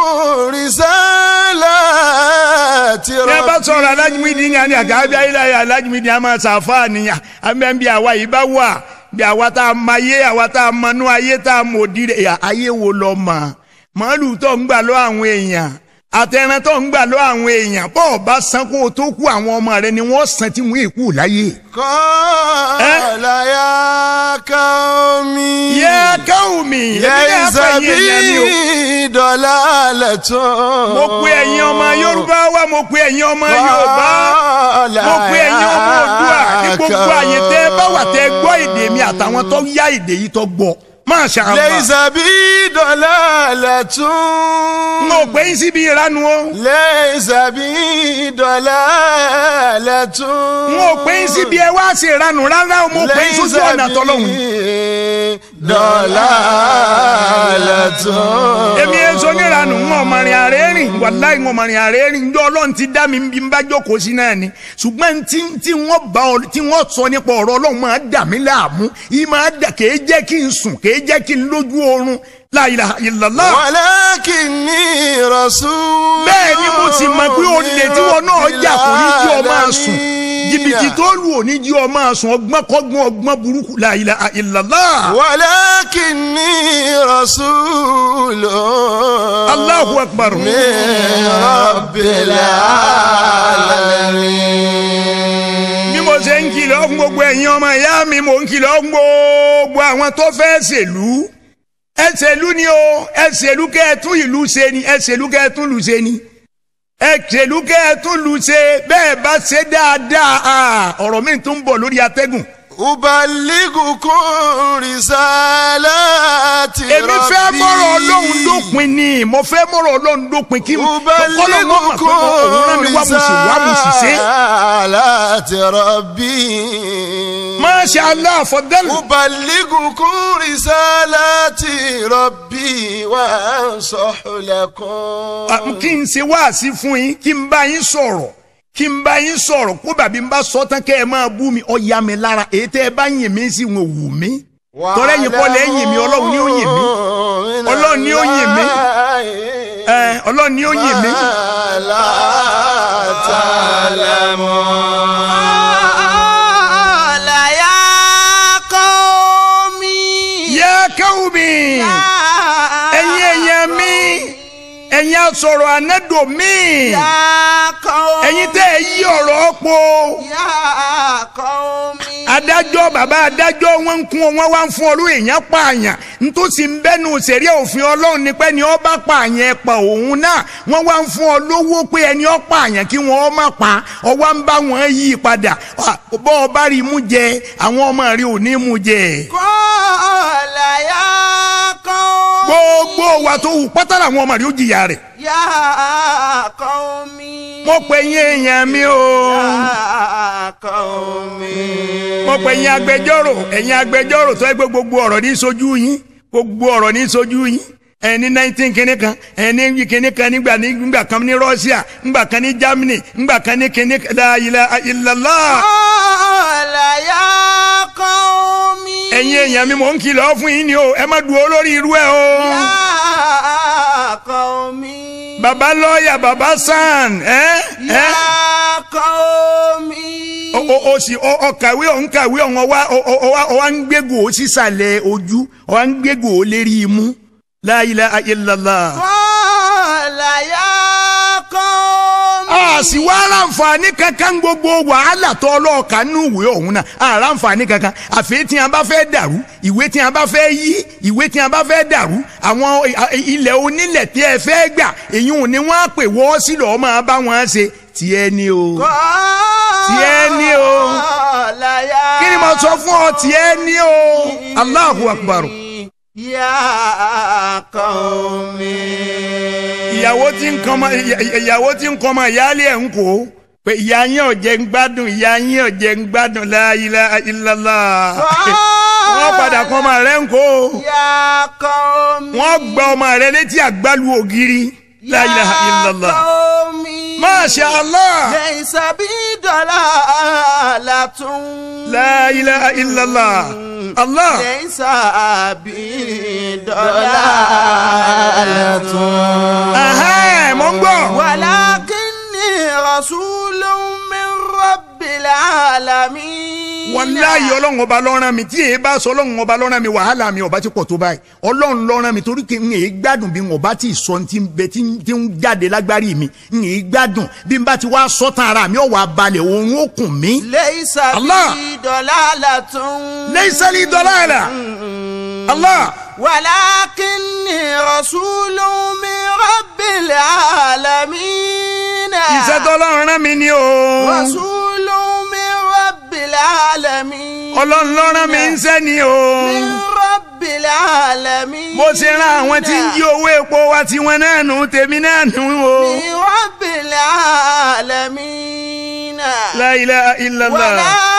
رسالات ní a bá ربي sọ̀rọ̀ alájùmídìí ní àní àgàbí ayélujára alájùmídìí a máa ṣàfáà nìyàn àmì bí àwa yìí bá wà bí àwa tá a mọ ayé àwa tá a mọnú ayé tá a mọ òdi rẹ̀ ayé wo lọ mọ̀ màálù tó ń gbà lọ àwọn èèyàn àtẹ̀rẹ̀ tó ń gbà lọ àwọn èèyàn bọ́ ọ bá san kó o tó kú àwọn ọmọ rẹ ni wọ́n san tí wọ́n èkú láyé. قال يا قومي yẹ káwùmí èmi náà ليس fẹ́ yẹn yẹn ni o. بي ضلالة mo pe ẹ̀yin ọmọ yorùbá wá mo pe ẹ̀yin ọmọ yorùbá قال mo pe ẹ̀yin ọmọ òdua ní يا gbogbo àyè tẹ́ ẹ bá wà tẹ́ ẹ gbọ́ èdè mi àtàwọn tó yá èdè yìí tó gbọ́ Masha Allah. ليس بي ضلالة n ò pé yín síbi ìranu o ليس بي ضلالة n ò pé yín síbi ẹ wá sí ìranu rárá o mo pé yín sójú ọ̀nà tọ́lọ́hún. ضلالة èmi ẹ sọ níranu ń ọmọrin ààrẹ rìn wàláì ń ọmọrin ààrẹ rìn ǹjọ́ ọlọ́run ti dá mi bí n bá jókòó sí náà ni ṣùgbọ́n tí tí wọ́n bá ọ tí wọ́n sọ nípa ọ̀rọ̀ ọlọ́run máa dà mí láàmú yìí máa dà kèé jẹ́ kí n sùn kèé jẹ́ kí n lójú oorun la ilaha illallah. ولكني رسول bẹ́ẹ̀ ni mo sì mọ̀ pé olè tí wọn náà jà kò ní jí ọ máa sùn jìbìtì tó lù ò ní jí ọ máa sùn ọgbọ́n kọ́gbọ́n ọgbọ́n burúkú la ilaha illallah. ولكني رسول Allahu akbar. من رب العالمين bí mo ṣe ń kìlọ̀ fún gbogbo ẹ̀yin ọmọ ìyá mi mò ń kìlọ̀ fún gbogbo àwọn tó fẹ́ ṣèlú ẹ ṣèlú ni o ẹ ṣèlú kẹ́ ẹ tún ìlú ṣe ni ẹ ṣèlú kẹ́ ẹ tún ìlú ṣe ni ẹ ṣèlú kẹ́ ẹ tún ìlú ṣe bẹ́ẹ̀ bá ṣe dáadáa ah, ọ̀rọ̀ mi tún ń bọ̀ lórí atẹ́gùn أبلغكم رسالات èmi fẹ́ mọ̀rọ̀ ọlọ́run dópin ni mo fẹ́ mọ̀rọ̀ ọlọ́run dópin kí ọlọ́run mọ̀ pé òun rán mi wá mo sì wá mo sì ṣe. رسالات ربي Masha Allah fọdẹ́lù. أبلغكم رسالات ربي وأنصح لكم kí n ṣe wáàsí fún yín kí n bá yín sọ̀rọ̀ kí n bá yín sọ̀rọ̀ kó bàbí n bá sọ tán kẹ́ ẹ máa bú mi ó yá mi lára èyí tẹ́ ẹ bá yìn mí sí wọn ò wù mí. tọ́lẹ̀ yìí kọ́ lẹ́ yìn mí ọlọ́run ni ó yìn mí Ọlọ́run ni ó yìn mí. ẹ ọlọ́run ni ó yìn mí. قال يا قوم yá káwù mi ẹ̀yin èèyàn mi ẹ̀yin asọ̀rọ̀ ànádò mi يا قوم ẹ̀yin tẹ́ ẹ yí ọ̀rọ̀ pọ̀. يا قوم adájọ́ bàbá adájọ́ wọn ń kún ọ wọn wá ń fún ọ lóye èèyàn pààyàn nítòsí ń bẹ́nu sẹ̀rí òfin ọlọ́run ni pé ni ọ bá pààyàn ẹ pa òun náà wọ́n wá ń fún ọ lówó pé ẹni ọ pààyàn kí wọ́n má pa ọ wá ń bá wọn yí padà Ah, bọ́ ọ bá rí mú jẹ àwọn ọmọ rí ò ní mú jẹ. قال يا قوم gbogbo wa tó wù pátá làwọn ọmọ rí ó jìyà rẹ̀. يا قوم mo pè yín èèyàn mi o يا قوم mo pè yín agbẹjọ́rò ẹ̀yin agbẹjọ́rò tó ẹgbẹ́ gbogbo ọ̀rọ̀ ní sojú yín gbogbo ọ̀rọ̀ ní sojú yín ẹni nineteen kìíní kan ẹni kìíní kan nígbà nígbà kan ní Russia nígbà kan ní Germany nígbà kan ní kìíní kan la ilaha illallah قال يا قوم ẹ̀yin èèyàn mi mò ń kìlọ̀ fún yín ni o ẹ má dúró lórí irú ẹ o يا قوم baba lọ́ọ̀yà baba san ẹ ẹ يا قوم o o o sì o o kàwé o ń kàwé ọ̀hún ọwá o o o wa- o wa ń gbégò sísàlẹ̀ ojú o wa ń gbégò lérí imú la ilaha illallah. قال يا قوم a sì wá ráǹfààní kankan gbogbo wàhálà tó ọlọ́ọ̀ka nínú ìwé ọ̀hún náà a ráǹfààní kankan àfi tí a bá fẹ́ dàrú ìwé tí a bá fẹ́ yí ìwé tí a bá fẹ́ dàrú àwọn ilẹ̀ onílẹ̀ tí ẹ fẹ́ gbà èyí ò ní wọ́n á pè wọ́ sí lọ́ọ́ máa bá wọn ṣe tiẹ̀ ni o tiẹ̀ ni o قال يا kí ni mo sọ fún ọ tiẹ̀ ni o Allahu Akbar يا قوم ìyàwó tí ń kọ́mọ ìyàwó tí ń kọ́mọ ìyáálé ẹ̀ ń kó pé ìyá yín ò jẹ́ ń gbádùn ìyá yín ò jẹ́ ń gbádùn la ilaha illallah wọ́n padà kọ́ ọmọ rẹ̀ ń kó يا قوم wọ́n gba ọmọ rẹ̀ létí àgbálù ògiri la ilaha illallah يا قوم masha allah ليس بي ضلالة la ilaha illallah allah ليس بي ضلالة ahẹ́ mọ̀ ń gbọ́ ولكني رسول من رب العالمين wàláyé ọlọ́run ọba lọ́rán mi tí èyí bá sọ ọlọ́run ọba lọ́rán mi wàhálà mi ọba ti pọ̀ tó báyìí ọlọ́run lọ́rán mi torí kí n èyí gbádùn bí n ọba ti sọ ti ń bẹ tí ń tí ń jáde lágbárí mi n èyí gbádùn bí n bá ti wá sọ tán ara mi ọ̀wà balẹ̀ òun ó kùn mí. ليس الله. بي ضلالة ليس لي ضلالة. Allah ولكني رسول من رب العالمين iṣẹ́ tọ́lọ́run rán mi ni o رسول من رب العالمين ọlọ́run lọ́rán mi ń sẹ́ ni o من رب العالمين bó ṣe rán àwọn tí ń jí owó epo wa tiwọn náà nù tèmi náà nù o من رب العالمين la ilaha illallah.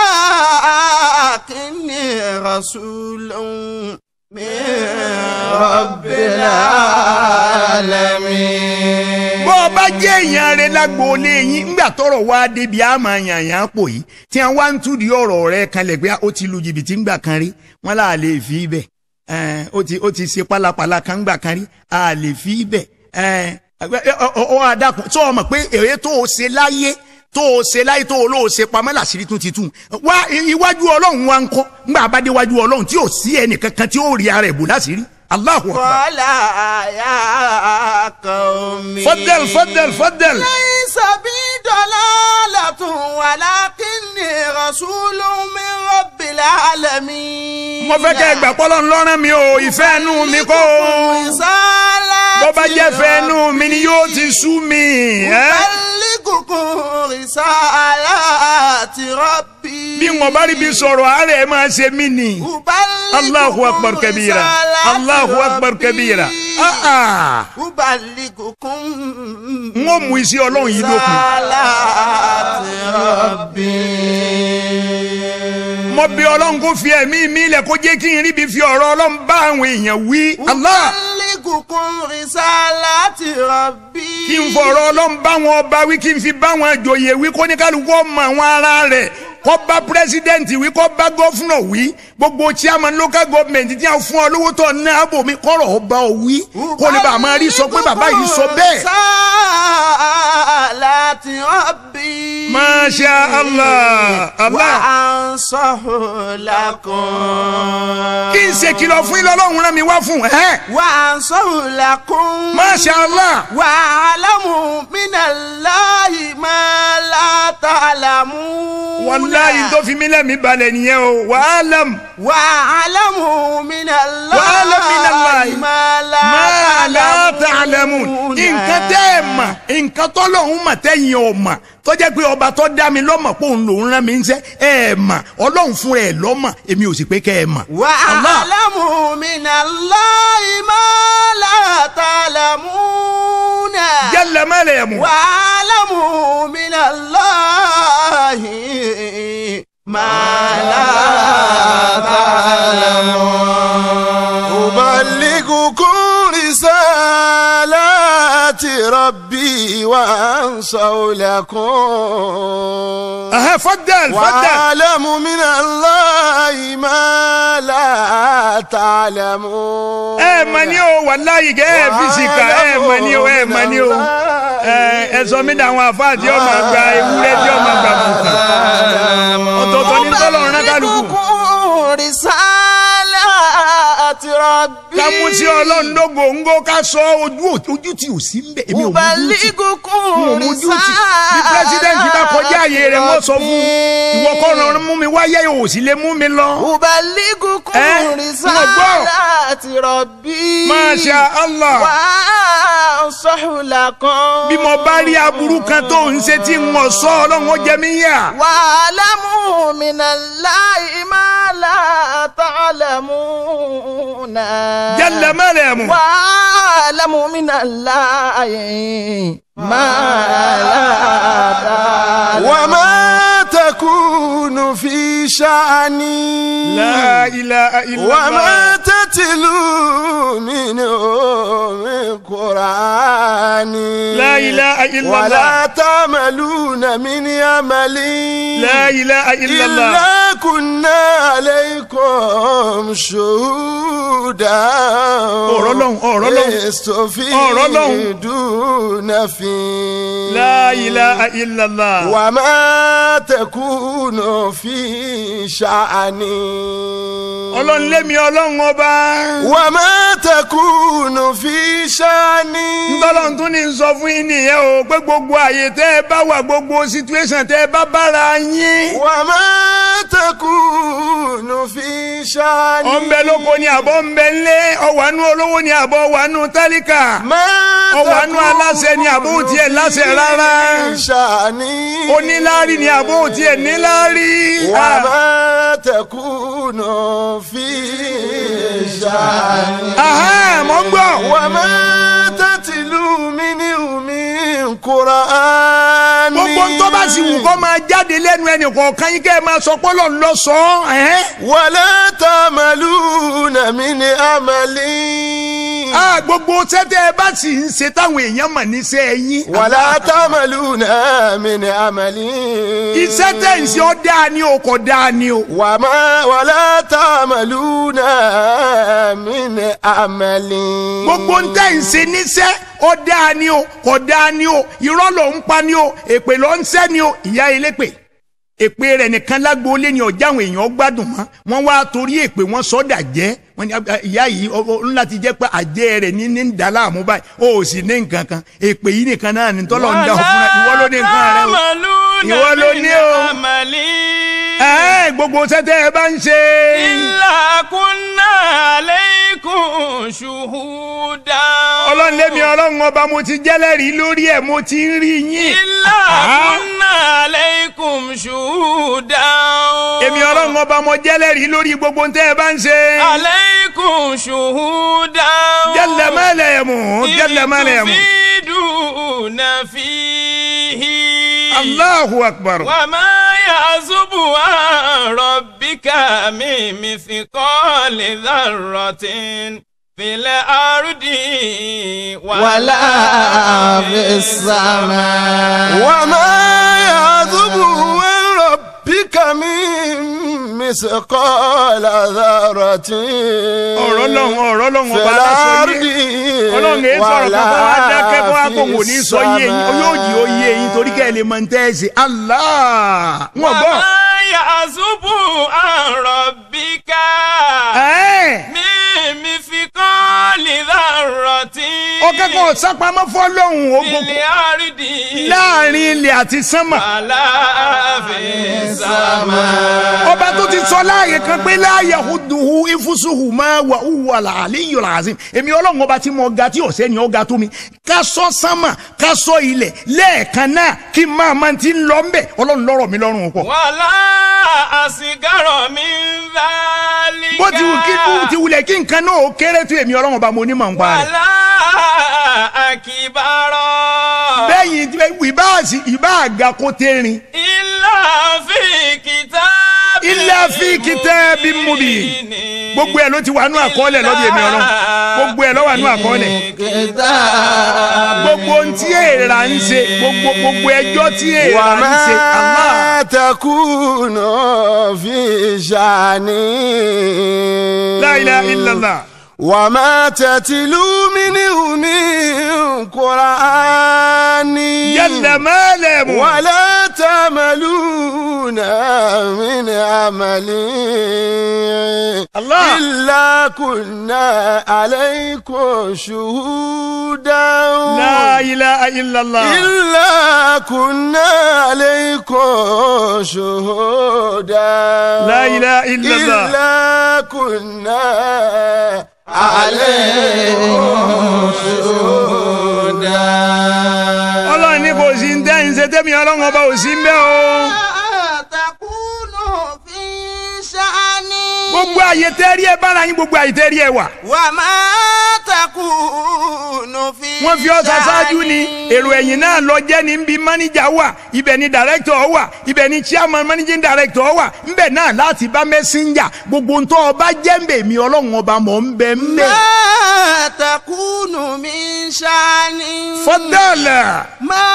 ولكني رسول من رب العالمين bó o bá jẹ́ èèyàn rẹ lágboolé yín ńgbà tọrọ wá débi àmọ́ yànyàn pò yìí tí wọ́n wá ń túdi ọ̀rọ̀ rẹ kanlẹ̀ pé ó ti lu jìbìtì ńgbà kan rí wọ́n là á lè fi ibẹ̀ ẹn, ó ti ó ti ṣe pálapàla kan ńgbà kan rí a lè fi ibẹ̀ ẹn, ọ- ọ ọ adakun tó o mọ̀ pé èrè tó o ṣe láyé tó o ṣe láyé tó o lóò ṣe pamọ́ làṣírí tún ti tún wá i- iwájú ọlọ́run wa ń kọ́ ńgbà bá dé iwájú ọlọ́run tí ò sí ẹnìkankan tí ó rí ara ẹ̀ bò láṣírí Allahu Akbar. قال يا قوم فضل فضل فضل ليس بي ضلالة ولكني رسول من رب العالمين mo fẹ́ kẹ́ ẹ gbà pọ́lọ́ ńlọ́rán mi o ìfẹ́ ẹnu mi kọ́ o رسالة bó bá jẹ́ fẹ́ ẹnu mi ni yóò ti sú mi. ẹ́? أبلغ أبلغكم رسالات ربي bí wọn bá rí bí sọ̀rọ̀ àárẹ̀ máa ṣe mí ni. أبلغكم Allahu akbar kabira. رسالات Allahu akbar kabira. ربي. Ah, ah. أبلغكم n ó mú iṣẹ́ ọlọ́run yìí dópin. رسالات ربي mo bí ọlọ́run kó fi ẹ̀mí mi lẹ̀ kó jẹ́ kí n rí bí fi ọ̀rọ̀ ọlọ́run bá àwọn èèyàn wí. Allah أبلغكم رسالات ربي kí n fọ̀rọ̀ ọlọ́run bá wọn ọba wí kí n fi bá wọn àjòyè wí kó ní kálukú ọmọ àwọn ará rẹ̀ kó bá pírẹsidẹ́ǹtì wí kó bá gọ́fúnà wí gbogbo chairman local government tí a fún ọ lówó tó ná àbò mi kọ́rọ̀ ọba ọ wí kó ní bá a máa rí sọ pé bàbá yìí sọ bẹ́ẹ̀. رسالات ربي Masha Allah Allah وأنصح لكم kí n ṣe kìlọ̀ fún ilé ọlọ́run rán mi wá fún ẹ. وأنصح لكم Masha Allah واعلموا من الله ما لا تعلمون wàláyé tó fi mí lẹ́mìí balẹ̀ nìyẹn o wàhálàm واعلموا من الله واعلم من الله ما لا máa la تعلمون ta'lamun nǹkan tẹ́ ẹ mà nǹkan tọ́lọ́hún mà tẹ́yìn ọ̀ mà tó jẹ́ pé ọba tó dá mi lọ́mọ̀ pé òun lòún rán mi ń sẹ́ ẹ mà ọlọ́run fún ẹ lọ́mọ̀ èmi ò sì pé kẹ́ ẹ mà. Allah. واعلموا من الله ما لا تعلمون jalla malayamu. واعلموا من الله ما لا تعلمون أبلغكم رسالات ربي وأنصح لكم aha faddal faddal. وأعلم من الله ما لا تعلمون ẹ mà ní o wàláyé kẹ́ ẹ fisika ẹ mà ní o ẹ mà ní o ẹ ẹ sọ mí dàwọn àfáà tí ó máa gba ewúrẹ́ tí ó máa gba bùkà ọ̀tọ̀ọ̀tọ̀ ní tọ́lọ́run náà kálukú. أبلغكم رسالات ربي ká mú sí ọlọ́run lógóńgó ká sọ ojú ojú tí ò sí ń bẹ̀ èmi ò mú ojú tí أبلغكم n ò mú ojú tí bí pírẹsidẹ́ǹtì bá kọjá àyè rẹ̀ wọ́n sọ fún ìwọ kọ́ ọ̀run mú mi wáyé ò sì lè mú mi lọ. أبلغكم Eh, رسالات ربي Masha Allah وأنصح لكم bí mo bá rí aburú kan tó ń ṣe tí n ò sọ ọlọ́run ó jẹ mí yà. واعلموا من الله ما لا تعلمون jalla malayamu. واعلموا من الله ما لا تعلمون وما تكون في شأني la ilaha illallah. وما تتلو منه من قرآن la ilaha illallah. ولا تعملون من عمل la ilaha illallah. إلا كنا عليكم شهودا ọ̀rọ̀ lọ́hùn ọ̀rọ̀ lọ́hùn. يستفيدون فيه la ilaha illallah. وما تكون في شأن ọlọ́run lémi ọlọ́run ọba. وما تكون في شأن ntọ́lọ́run tún ní sọ fún yín nìyẹn o pé gbogbo àyè tẹ́ ẹ bá wà gbogbo situation tẹ́ ẹ bá bára yín. وما تكون في شأن ọ̀nbẹ lóko ni àbọ̀ ńbẹ ńlé ọ̀wánú olówó ni àbọ̀ ọ̀wánú tálíkà. ما ọ̀wánú aláṣẹ ni àbọ̀ òtí ẹ̀ láṣẹ rárá. في شأن oníláárí ni àbọ̀ òtí ẹ̀ níláárí. Ah. وما تكون في شأن Aha, mo ń gbọ́. وما تتلو منه من قرآن gbogbo ń tó bá sì wù kó máa jáde lẹ́nu ẹnì kọ̀ọ̀kan yín kẹ́ ẹ máa sọ pé Ọlọ́run ló sọ ọ́. ẹ̀hẹ́n. ولا تعملون من عمل Ah, gbogbo sẹ́tẹ̀ ẹ bá sì ń ṣe táwọn èèyàn mọ̀ níṣẹ́ yín. ولا تعملون من عمل iṣẹ́ tẹ̀ ń ṣe ọ́ dáa ni o kò dáa ni o. وما ولا تعملون من عمل gbogbo ń tẹ̀ ń ṣe níṣẹ́ ọ́ dáa ni o kò dáa ni o irọ́ ló ń pa ni o èpè ló ń ṣẹ́ ni o ìyá elépè èpè rẹ̀ nìkan lágbóolé ni ọjà àwọn èèyàn gbádùn mọ́ wọ́n wá torí èpè wọ́n sọ́dà jẹ́ wọ́n ní "Ah, ìyá yìí ó- ó ńlá ti jẹ́ pé àjẹ́ rẹ̀ ní ní ń dà láàmú báyìí ó sì ní nǹkan kan èpè yìí nìkan náà ní tọ́lọ̀ ń dá ọ fúnra ìwọ ló ní nǹkan rẹ o. Ìwọ ló ní o. Ẹ́ẹ̀, gbogbo sẹ́tẹ̀ ẹ bá ń ṣe. إلا كنا عليكم شهودا ọlọ́run lémi ọlọ́run ọba mo ti jẹ́lẹ́rìí lórí ẹ̀ mo ti ń rí yín. إلا Ah. كنا عليكم شهودا èmi ọlọ́run ọba mo jẹ́lẹ́rìí lórí gbogbo ń tẹ́ ẹ bá ń ṣe. عليكم شهودا jẹ́lẹ̀ mẹ́lẹ̀ ẹ̀ mú jẹ́lẹ̀ mẹ́lẹ̀ ẹ̀ mú. تفيدون فيه Allahu akbar. وما يعزب عن ربك من مثقال ذرة في الأرض ولا في السماء وما يعذب عن ربك من مثقال ذرة ọ̀rọ̀ lọ́hùn ọ̀rọ̀ lọ́hùn في ọba aláṣọ الأرض yé ọlọ́run èé sọ̀rọ̀ kan kó wá dákẹ́ kó wá kó wò ní sọ yé yín yóò jí ó yé yín torí kẹ́ ẹ lè mọ ní tẹ́ ẹ ṣe Allah wọn gbọ́. وما يعزب عن ربك ẹ́ẹ̀. من مثقال ذرة ọ̀kẹ́ kan sápamọ́ fọ́lọ́hún في ogun الأرض láàrin ilẹ̀ àti sánmà. ولا في السماء ọba tó ti sọ láàyè kan pé láàyè huduhu ifusuhu máa wà hùwà àlíyò làásìm èmi ọlọ́run ọba tí mo ga tí ọ̀sẹ́ ni ó ga tó mi ká sọ sánmà ká sọ ilẹ̀ lẹ́ẹ̀kan náà kí n máa máa ti ń lọ ńbẹ̀ ọlọ́run lọ́rọ̀ mi lọ́rùn pọ̀. ولا أصغر من ذلك bó ti wù kí bó ti wulẹ̀ kí nǹkan náà ó kéré tó èmi ọlọ́run ọba mo ní màá ń pa rẹ̀. ولا أكبر bẹ́yìn ìbá àsì ìbá àga kó tẹ́rin إلا في كتاب إلا في كتاب مبين. gbogbo ẹ̀ ló ti wà nú àkọọ́lẹ̀ lọ́dọ̀ èmi ọlọ́run gbogbo ẹ̀ ló wà nú àkọọ́lẹ̀. gbogbo ohun tí èèrà ń ṣe gbogbo gbogbo ẹjọ́ tí èèrà ń ṣe Allah وما تكون في شأن la ilaha illallah وما تتلو منه من قرآن jalla malamu ولا تعملون من عمل الله. إلا كنا عليكم شهودا la ilaha illallah إلا كنا عليكم شهودا la ilaha illallah إلا كنا عليكم شهودا ọlọ́run ní kò sí ń tẹ́ ń ṣe tẹ́mi ọlọ́run ọba ò sí ń bẹ́ o تكون في شأن gbogbo àyè tẹ́rí ẹ bára yín gbogbo àyè tẹ́rí ẹ wà وما تكون في wọ́n fi ọ́ ṣaṣáájú ni شأن. èrò ẹ̀yìn náà lọ jẹ́ ní bí mánéjà wà ibẹ̀ ni dàrẹ́kítọ̀ wà ibẹ̀ ni chairman managing director wà ńbẹ̀ náà láti bá mẹ́síńjà gbogbo ntọ́ ọba jẹ́ ń bẹ̀ mí ọlọ́run ọba mọ̀ ń bẹ̀ ń bẹ̀. ما تكون من شأن fọ́dọ̀là ما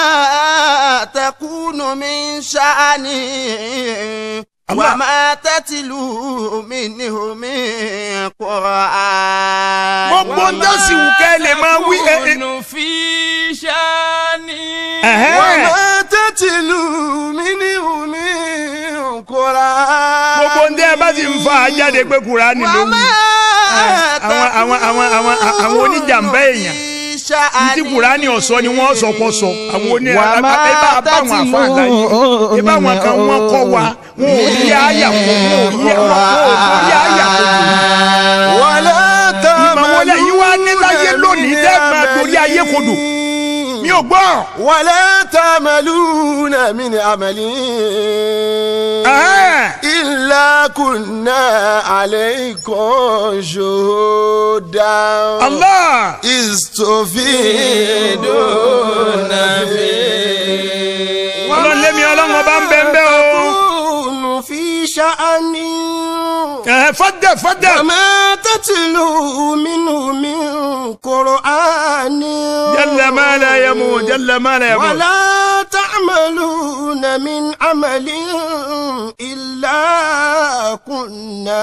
تكون من شأن الله. وما تتلو منه من قرآن gbogbo ń dọ́sì wù ká ẹ lè máa wí ẹ ẹ. يكون في شأن ẹ̀hẹ́n. وما تتلو منه من قرآن gbogbo ń dẹ́ ẹ bá sì ń fa àjáde pé kùránì ló wù. àwọn àwọn àwọn àwọn àwọn oníjàmbá èèyàn ntí kùránì ọ̀sọ́ ni wọ́n sọ pọ̀ sọ àwọn oní ẹ bá bá àwọn àfa àlàyé ẹ bá àwọn kan wọ́n kọ́ wa wọn ò yí àyà kó wọn ò yí wọn ò yí àyà kó ولا ìmọ̀ wọlé yìí wá ní láyé lónìí dẹ́ máa dorí ayé kodò mi ò gbọ́. ولا تعملون من عمل Ẹ̀hẹ́n. إلا كنا عليكم شهودا Allah إذ تفيدون فيه ọlọ́run lémi ọlọ́run ọba ń bẹ́ ń bẹ́ o. تكون في شأن Ẹ̀hẹ́n, fọ́dẹ̀ fọ́dẹ̀. وما تتلو منه من قرآن جل ما لا يموت جل ما لا يموت ولا تعملون من عمل إلا كنا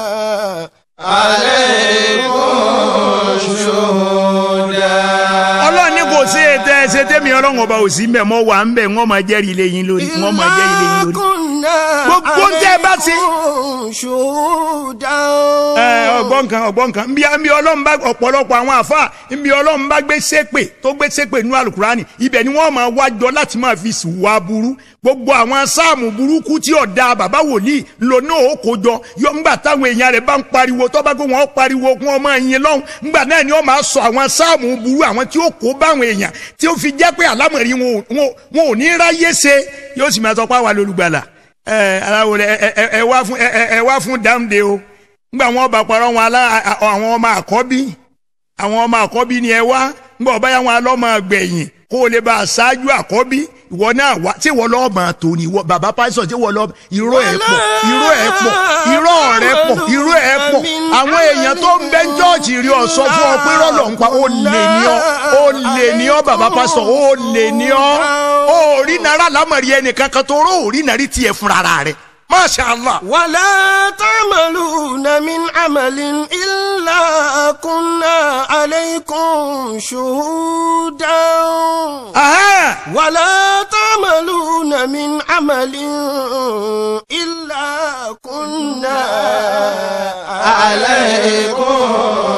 عليكم شهودا ọlọ́run ní kò sí ètò ẹsẹ̀ tẹ́mi ọlọ́run ọba ò sí mbẹ̀ mọ́ wà ń bẹ̀ wọ́n máa jẹ́rìí lé yín lórí wọ́n máa jẹ́rìí lé yín lórí. كنا Gbogbo ń tẹ́ ẹ bá ṣe. عليكم شهودا ẹ ọgbọ́n nǹkan ọgbọ́n nǹkan nbí nbí ọlọ́run bá ọ̀pọ̀lọpọ̀ àwọn àfa nbí ọlọ́run bá gbé sépè tó gbé sépè nínú alukurani ibẹ̀ ni wọ́n máa wájọ láti máa fi wá burú gbogbo àwọn sáàmù burúkú tí ọ̀dà bàbá wòlíì lò náà ó kó jọ yọ ńgbà táwọn èèyàn rẹ̀ bá ń pariwo tó bá gbé wọn pariwo kí wọ́n máa yin lọ́hùn ńgbà náà ni wọ́n máa sọ àwọn sáàmù burú àwọn tí ó kó báwọn èèyàn tí ó fi jẹ́ pé àlámọ̀rí wọn ò- wọn ò- wọn ò ní ráyé ṣe yóò sì máa sọ pé àwa lolùgbàlà ẹ aláwo rẹ ẹ ẹ ẹ wá fún ẹ ẹ ẹ wá fún dáńdé o ngbà wọn bá parọ́ wọn alá àwọn ọmọ àkọ́bí àwọn ọmọ àkọ́bí ni ẹ wá ngbà ọba yà wọn alọ́mọ gbẹ̀yìn kó o lè bá a ṣáájú àkọ́bí ìwọ náà wá tí ìwọ lọ́ọ́ máa tò ní ìwọ bàbá pásítọ̀ tí ìwọ lọ́ọ́ irọ́ ẹ̀ pọ̀ irọ́ ẹ̀ pọ̀ irọ́ rẹ̀ pọ̀ irọ́ ẹ̀ pọ̀ àwọn èèyàn tó ń bẹ jọ́ọ̀jì rí ọ sọ fún ọ pé rọ́lọ̀ ń pa ó lè ní ọ ó lè ní ọ bàbá pásítọ̀ ó lè ní ọ ó rí náírà lámọ̀rí ẹnìkan kan tó rọ́ òrí náírà tiẹ̀ fúnra rẹ̀ Masha Allah. ولا تعملون من عمل إلا كنا عليكم شهودا Aha. ولا تعملون من عمل إلا كنا عليكم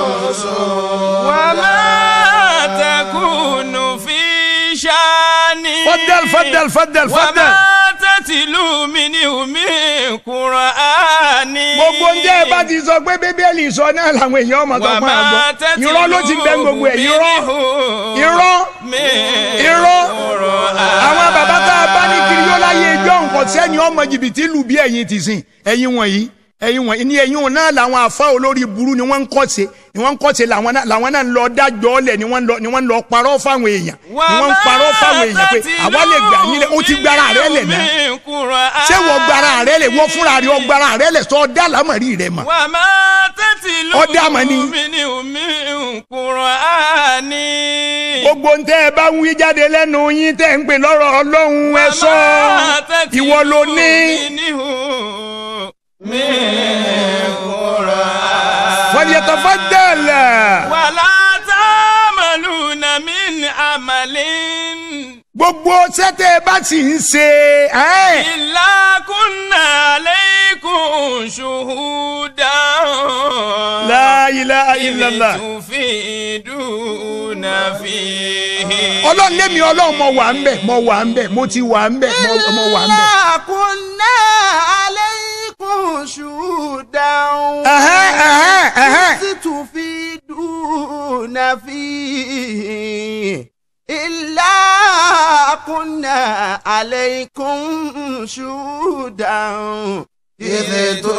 وما تكون في شان فضل فضل فضل فضل. وما تتلو منه من قرآن gbogbo ń jẹ́ ẹ bá ti sọ pé bíbélì sọ náà làwọn èèyàn ọmọ tó máa gbọ́ irọ́ ló ti gbẹ́ gbogbo ẹ̀ irọ́ irọ́ irọ́ àwọn bàbá tá a bá ní kiri yóò láyé ẹjọ́ nǹkan sẹ́ni ọmọ jìbìtì lù bí ẹ̀yin ti sìn ẹ̀yin wọ̀nyí ẹ̀yin wọ̀nyí ní ẹ̀yin wọn náà làwọn àfa olórí burú ni wọ́n ń kọ́ṣe ni wọ́n ń kọ́ṣe làwọn náà làwọn náà ń lọ dájọ́ ọ̀lẹ̀ ni wọ́n ń lọ ni wọ́n ń lọ parọ́ fáwọn èèyàn ni wọ́n ń parọ́ fáwọn èèyàn pé àwa lè gbà yín lẹ̀ ó ti gbára rẹ̀ lẹ̀ náà ṣé wọ́n gbára rẹ̀ lẹ̀ wọ́n fúnra rẹ̀ ọ gbára rẹ̀ lẹ̀ sọ dá lámọ̀rí rẹ̀ mọ̀ wà má tẹ́tí lù Ọdẹ àmọ́ ni. mí ní omi Kùránì. gbogbo ń tẹ́ ẹ bá ń wí jáde lẹ́nu yín tẹ́ ń pè lọ́rọ̀ ọlọ́run ẹ sọ ìwọ ló ní. falyatafaddal. wàlá ta'maluna min amalin. gbogbo sẹ́tẹ̀ ẹ bá sì ń ṣe ẹ́ illa kunna alaykum shuhudan. la ilaha illallah. tufiduna fihi. ọlọ́run lémi ọlọ́run mo wà ń bẹ̀ mo wà ń bẹ̀ mo ti wà ń bẹ̀ mo- mo wà ń bẹ̀. إلا كنا عليكم شهودا Ẹ̀hẹ́, ẹ̀hẹ́, ẹ̀hẹ́. إذ تفيدون فيه إلا كنا عليكم شهودا إذ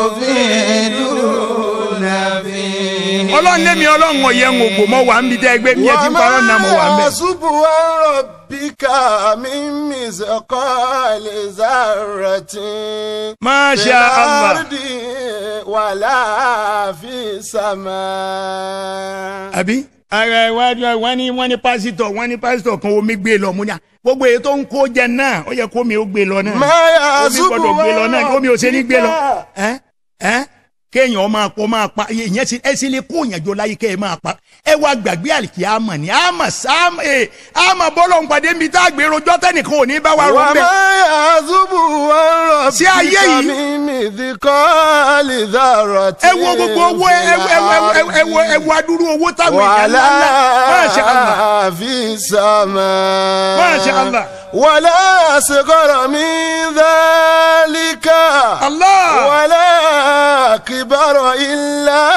تفيدون فيه ọlọ́run lémi ọlọ́run ọ̀yẹ́ ń ògbò mo wà ń bi tẹ́ ẹgbẹ́ mi ẹ ti ń parọ́ náà mo wà ń bẹ̀. سبحان ربك من مثقال ذرة Masha Allah. الأرض ولا في السماء àbí. ara iwájú wọn ní wọn ní pásítọ̀ wọn ní pásítọ̀ kan omi gbé lọ mú ní à gbogbo èyí tó ń kó jẹ náà ó yẹ kó mi ó gbé lọ náà ما omi gbọ́dọ̀ gbé lọ náà omi ò ṣe ní gbé lọ ربك ẹ ẹ kéèyàn máa pọ máa pa ìyẹn sì ẹ sì lè kó ìyànjọ láyé kẹ ẹ máa pa ẹ wá gbàgbé àlìkí àmọ ni àmọ sáàmù ẹ àmọ bọlọ ń pàdé mi tá a gbé rojọ́ tẹnìkan ò ní bá wa rọ وما bẹ. يعزب عن Sí ayé ربك yìí. من مثقال ذرة ẹ wo gbogbo owó ẹ ẹ ẹ ẹ ẹ wo ẹ wo adúrú owó táwọn èèyàn ńlá ńlá Masha Allah ولا في السماء Masha Allah ولا أصغر من ذلك Allah ولا كبر إلا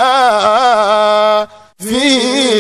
في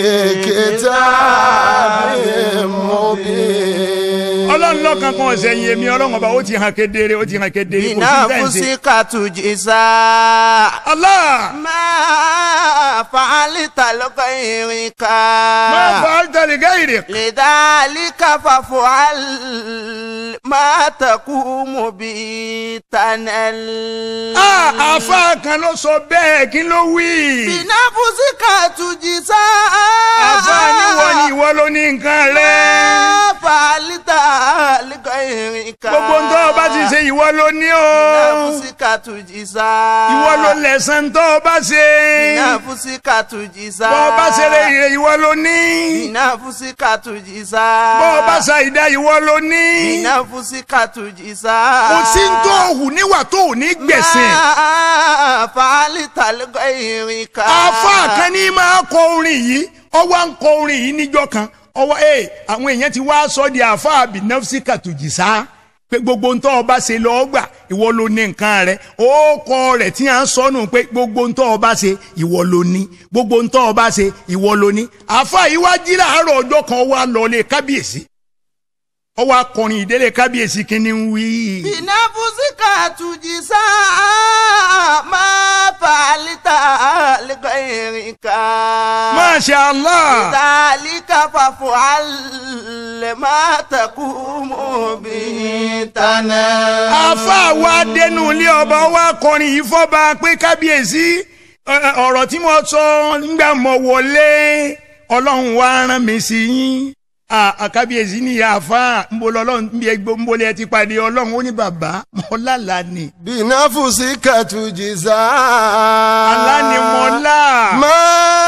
كتاب مبين ọlọ́run lọ́kàn kan ọ̀sẹ̀ yìí èmi ọlọ́run ọba ó ti hàn kedere ó ti hàn kedere kò sí sẹ́ǹsì. بنفسك تجزى Allah ما فعلت لغيرك máa fa altari gairi. لذلك فافعل ما تقوم به تنل Ah, àfa kan ló sọ bẹ́ẹ̀ kí ló wí. بنفسك تجزى àfa níwọ ni ìwọ ló ní nǹkan rẹ̀. فعلت لغيرك gbogbo ntọ́ ọba ti ṣe ìwọ ló ní o بنفسك تجزى ìwọ ló lẹ̀san ntọ́ ọba ṣe بنفسك تجزى bọ́ ọba ṣeré ire ìwọ ló ní بنفسك تجزى bọ́ ọba ṣàìdá ìwọ ló ní بنفسك تجزى kò sí ntọ́ òhù níwà tó ò ní gbẹ̀sìn ما فعلت لغيرك àáfàá kan ní máa kọ orin yìí ọwọ́ ń kọ orin yìí níjọ́ kan ọwọ́ ẹ̀ àwọn èèyàn ti wá sọ di àáfàá bìnẹ́fsì kàtùjìsá pé gbogbo ntọ́ ọba ṣe lọ́ọ́ gbà ìwọ ló ní nǹkan rẹ̀ ó kọ rẹ̀ tí à ń sọnù pé gbogbo ntọ́ ọba ṣe ìwọ ló ní gbogbo ntọ́ ọba ṣe ìwọ ló ní àáfàá yìí wá jí láàárọ̀ ọjọ́ kan wá lọlé kábíyèsí ọwọ́ akọrin ìdílé kábíyèsí kínní ń wí. بنفسك تجزى ما فعلت لغيرك Masha Allah. ذلك فافعل ما تقوم به تنام àáfàá wa dénú ilé ọba wa kọrin yìí fọba pé kábíyèsí ẹ, ẹ, ọ̀rọ̀ tí mo sọ nígbà mo wọlé ọlọ́run wa rán mi sí yín À, à, kábíyèsí ní àáfàá nbọlọ ọlọ́run bí ẹgbẹ́ nbọlẹ ẹ ti pàdé ọlọ́run ó ní bàbá mọ́lálà ni بنفسك تجزى àlá ni mọ́lá ما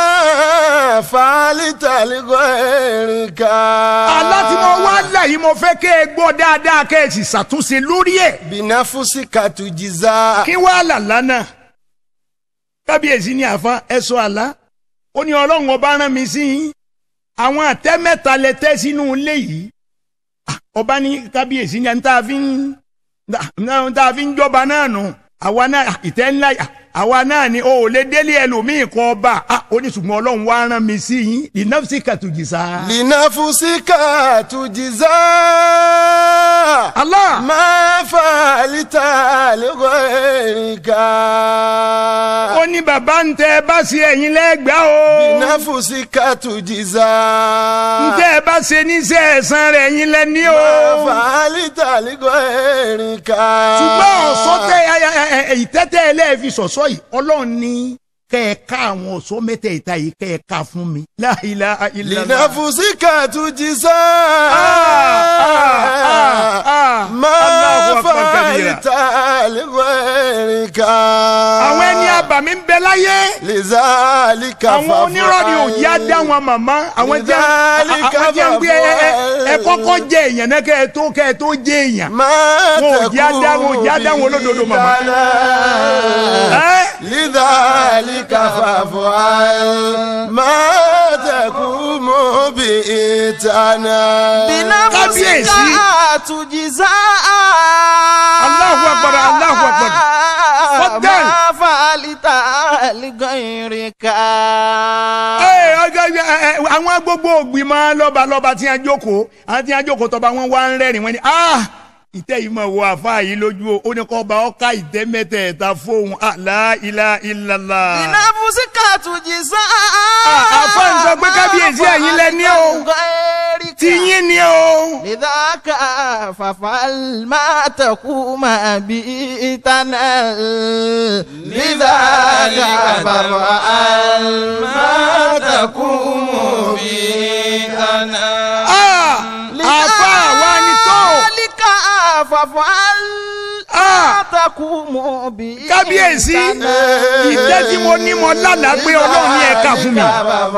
فعلت لغيرك àlá tí mo wá là yìí mo fẹ́ kẹ́ ẹ gbọ́ dáadáa kẹ́ ẹ sì ṣàtúnṣe lórí ẹ̀. بنفسك تجزى kí wàá làlá náà kábíyèsí ní àfa ẹsọ àlá ó ní ọlọ́run ọba rán mi sí yín àwọn àtẹ mẹ́ta lẹ tẹ́ sínú ilé yìí Ah, ọba ní kábíyèsí ní tá a fi ń tá a fi ń jọba náà nù àwa náà ah, ìtẹ́ ńlá ah, àwa náà ni o ò lè délé ẹlòmíì kọ ọba Ah, ó ní ṣùgbọ́n ọlọ́run wá rán mi sí yín ìnáfsí kàtújìsá. لنفسك تجزى Allah ما فعلت لغيرك ó ní bàbá ń tẹ ẹ bá ṣe ẹ̀yin lẹ́gbàá o. بنفسك تجزى ntẹ́ ẹ bá ṣe níṣẹ́ ẹ̀san rẹ̀ ẹ̀yin lẹ́ni o. ما فعلت لغيرك ṣùgbọ́n ọ̀ṣọ́ tẹ ẹ- ẹ- ẹ- ìtẹ́tẹ́ ẹlẹ́ẹ̀fi ṣọ̀ṣọ́ yìí ọlọ́run ní kẹ́ ẹ ká àwọn ọ̀ṣọ́ mẹ́tẹ̀ẹ̀ta yìí kẹ́ ẹ ká fún mi. La ilaha illallah. لنفسك تجزى ah, ah. ما Allahu akbar kabira. فعلت لغيرك àwọn ẹni àbàmì ń bẹ láyé. لذلك àwọn onírọ̀ ni òjì á dá wọn màmá. àwọn jẹ́ Lidhalika àwọn jẹ́ ń gbé ẹ- ẹ- ẹ faf'al. kọ́kọ́ jẹ èèyàn náà kẹ́ ẹ tó kẹ́ ẹ tó jẹ èèyàn. ما wọn ò jẹ́ á dá wọn ò jẹ́ á dá wọn olódodo màmá. Ẹ́, لذلك فافعل ما تقوم بإتنا بنفسك Kábíyèsí. تجزى Allahu Akbar, Allahu Akbar. Fadal. ما فعلت لغيرك Ẹ, ọjọ́- ẹ, ẹ, àwọn gbogbo ògbìmọ̀ lọ́balọ́ba tí a jókòó àwọn tí a jókòó tọba wọn wá ń rẹ́rìn wọn ni ah ìtẹ́ yìí mọ̀ wọ àfa yìí lójú o ó ní kọ́ ọba ọ̀ka ìtẹ́ mẹ́tẹ̀ẹ̀ta fóun ah, la ilaha illallah. بنفسك تجزى àfa ń sọ pé kábíyèsí ẹ̀yin lẹ ní o غيرك tí yín ni o. لذاك فافعل ما تقوم به تنال لذاك فافعل ما تقوم به تنال Ah, àfa wa ni tó. لذلك فافعل ما تقوم به kábíyèsí تنال ìtẹ́ tí mo ní mo lálàá pé ọlọ́run ní ẹ̀ka fún mi.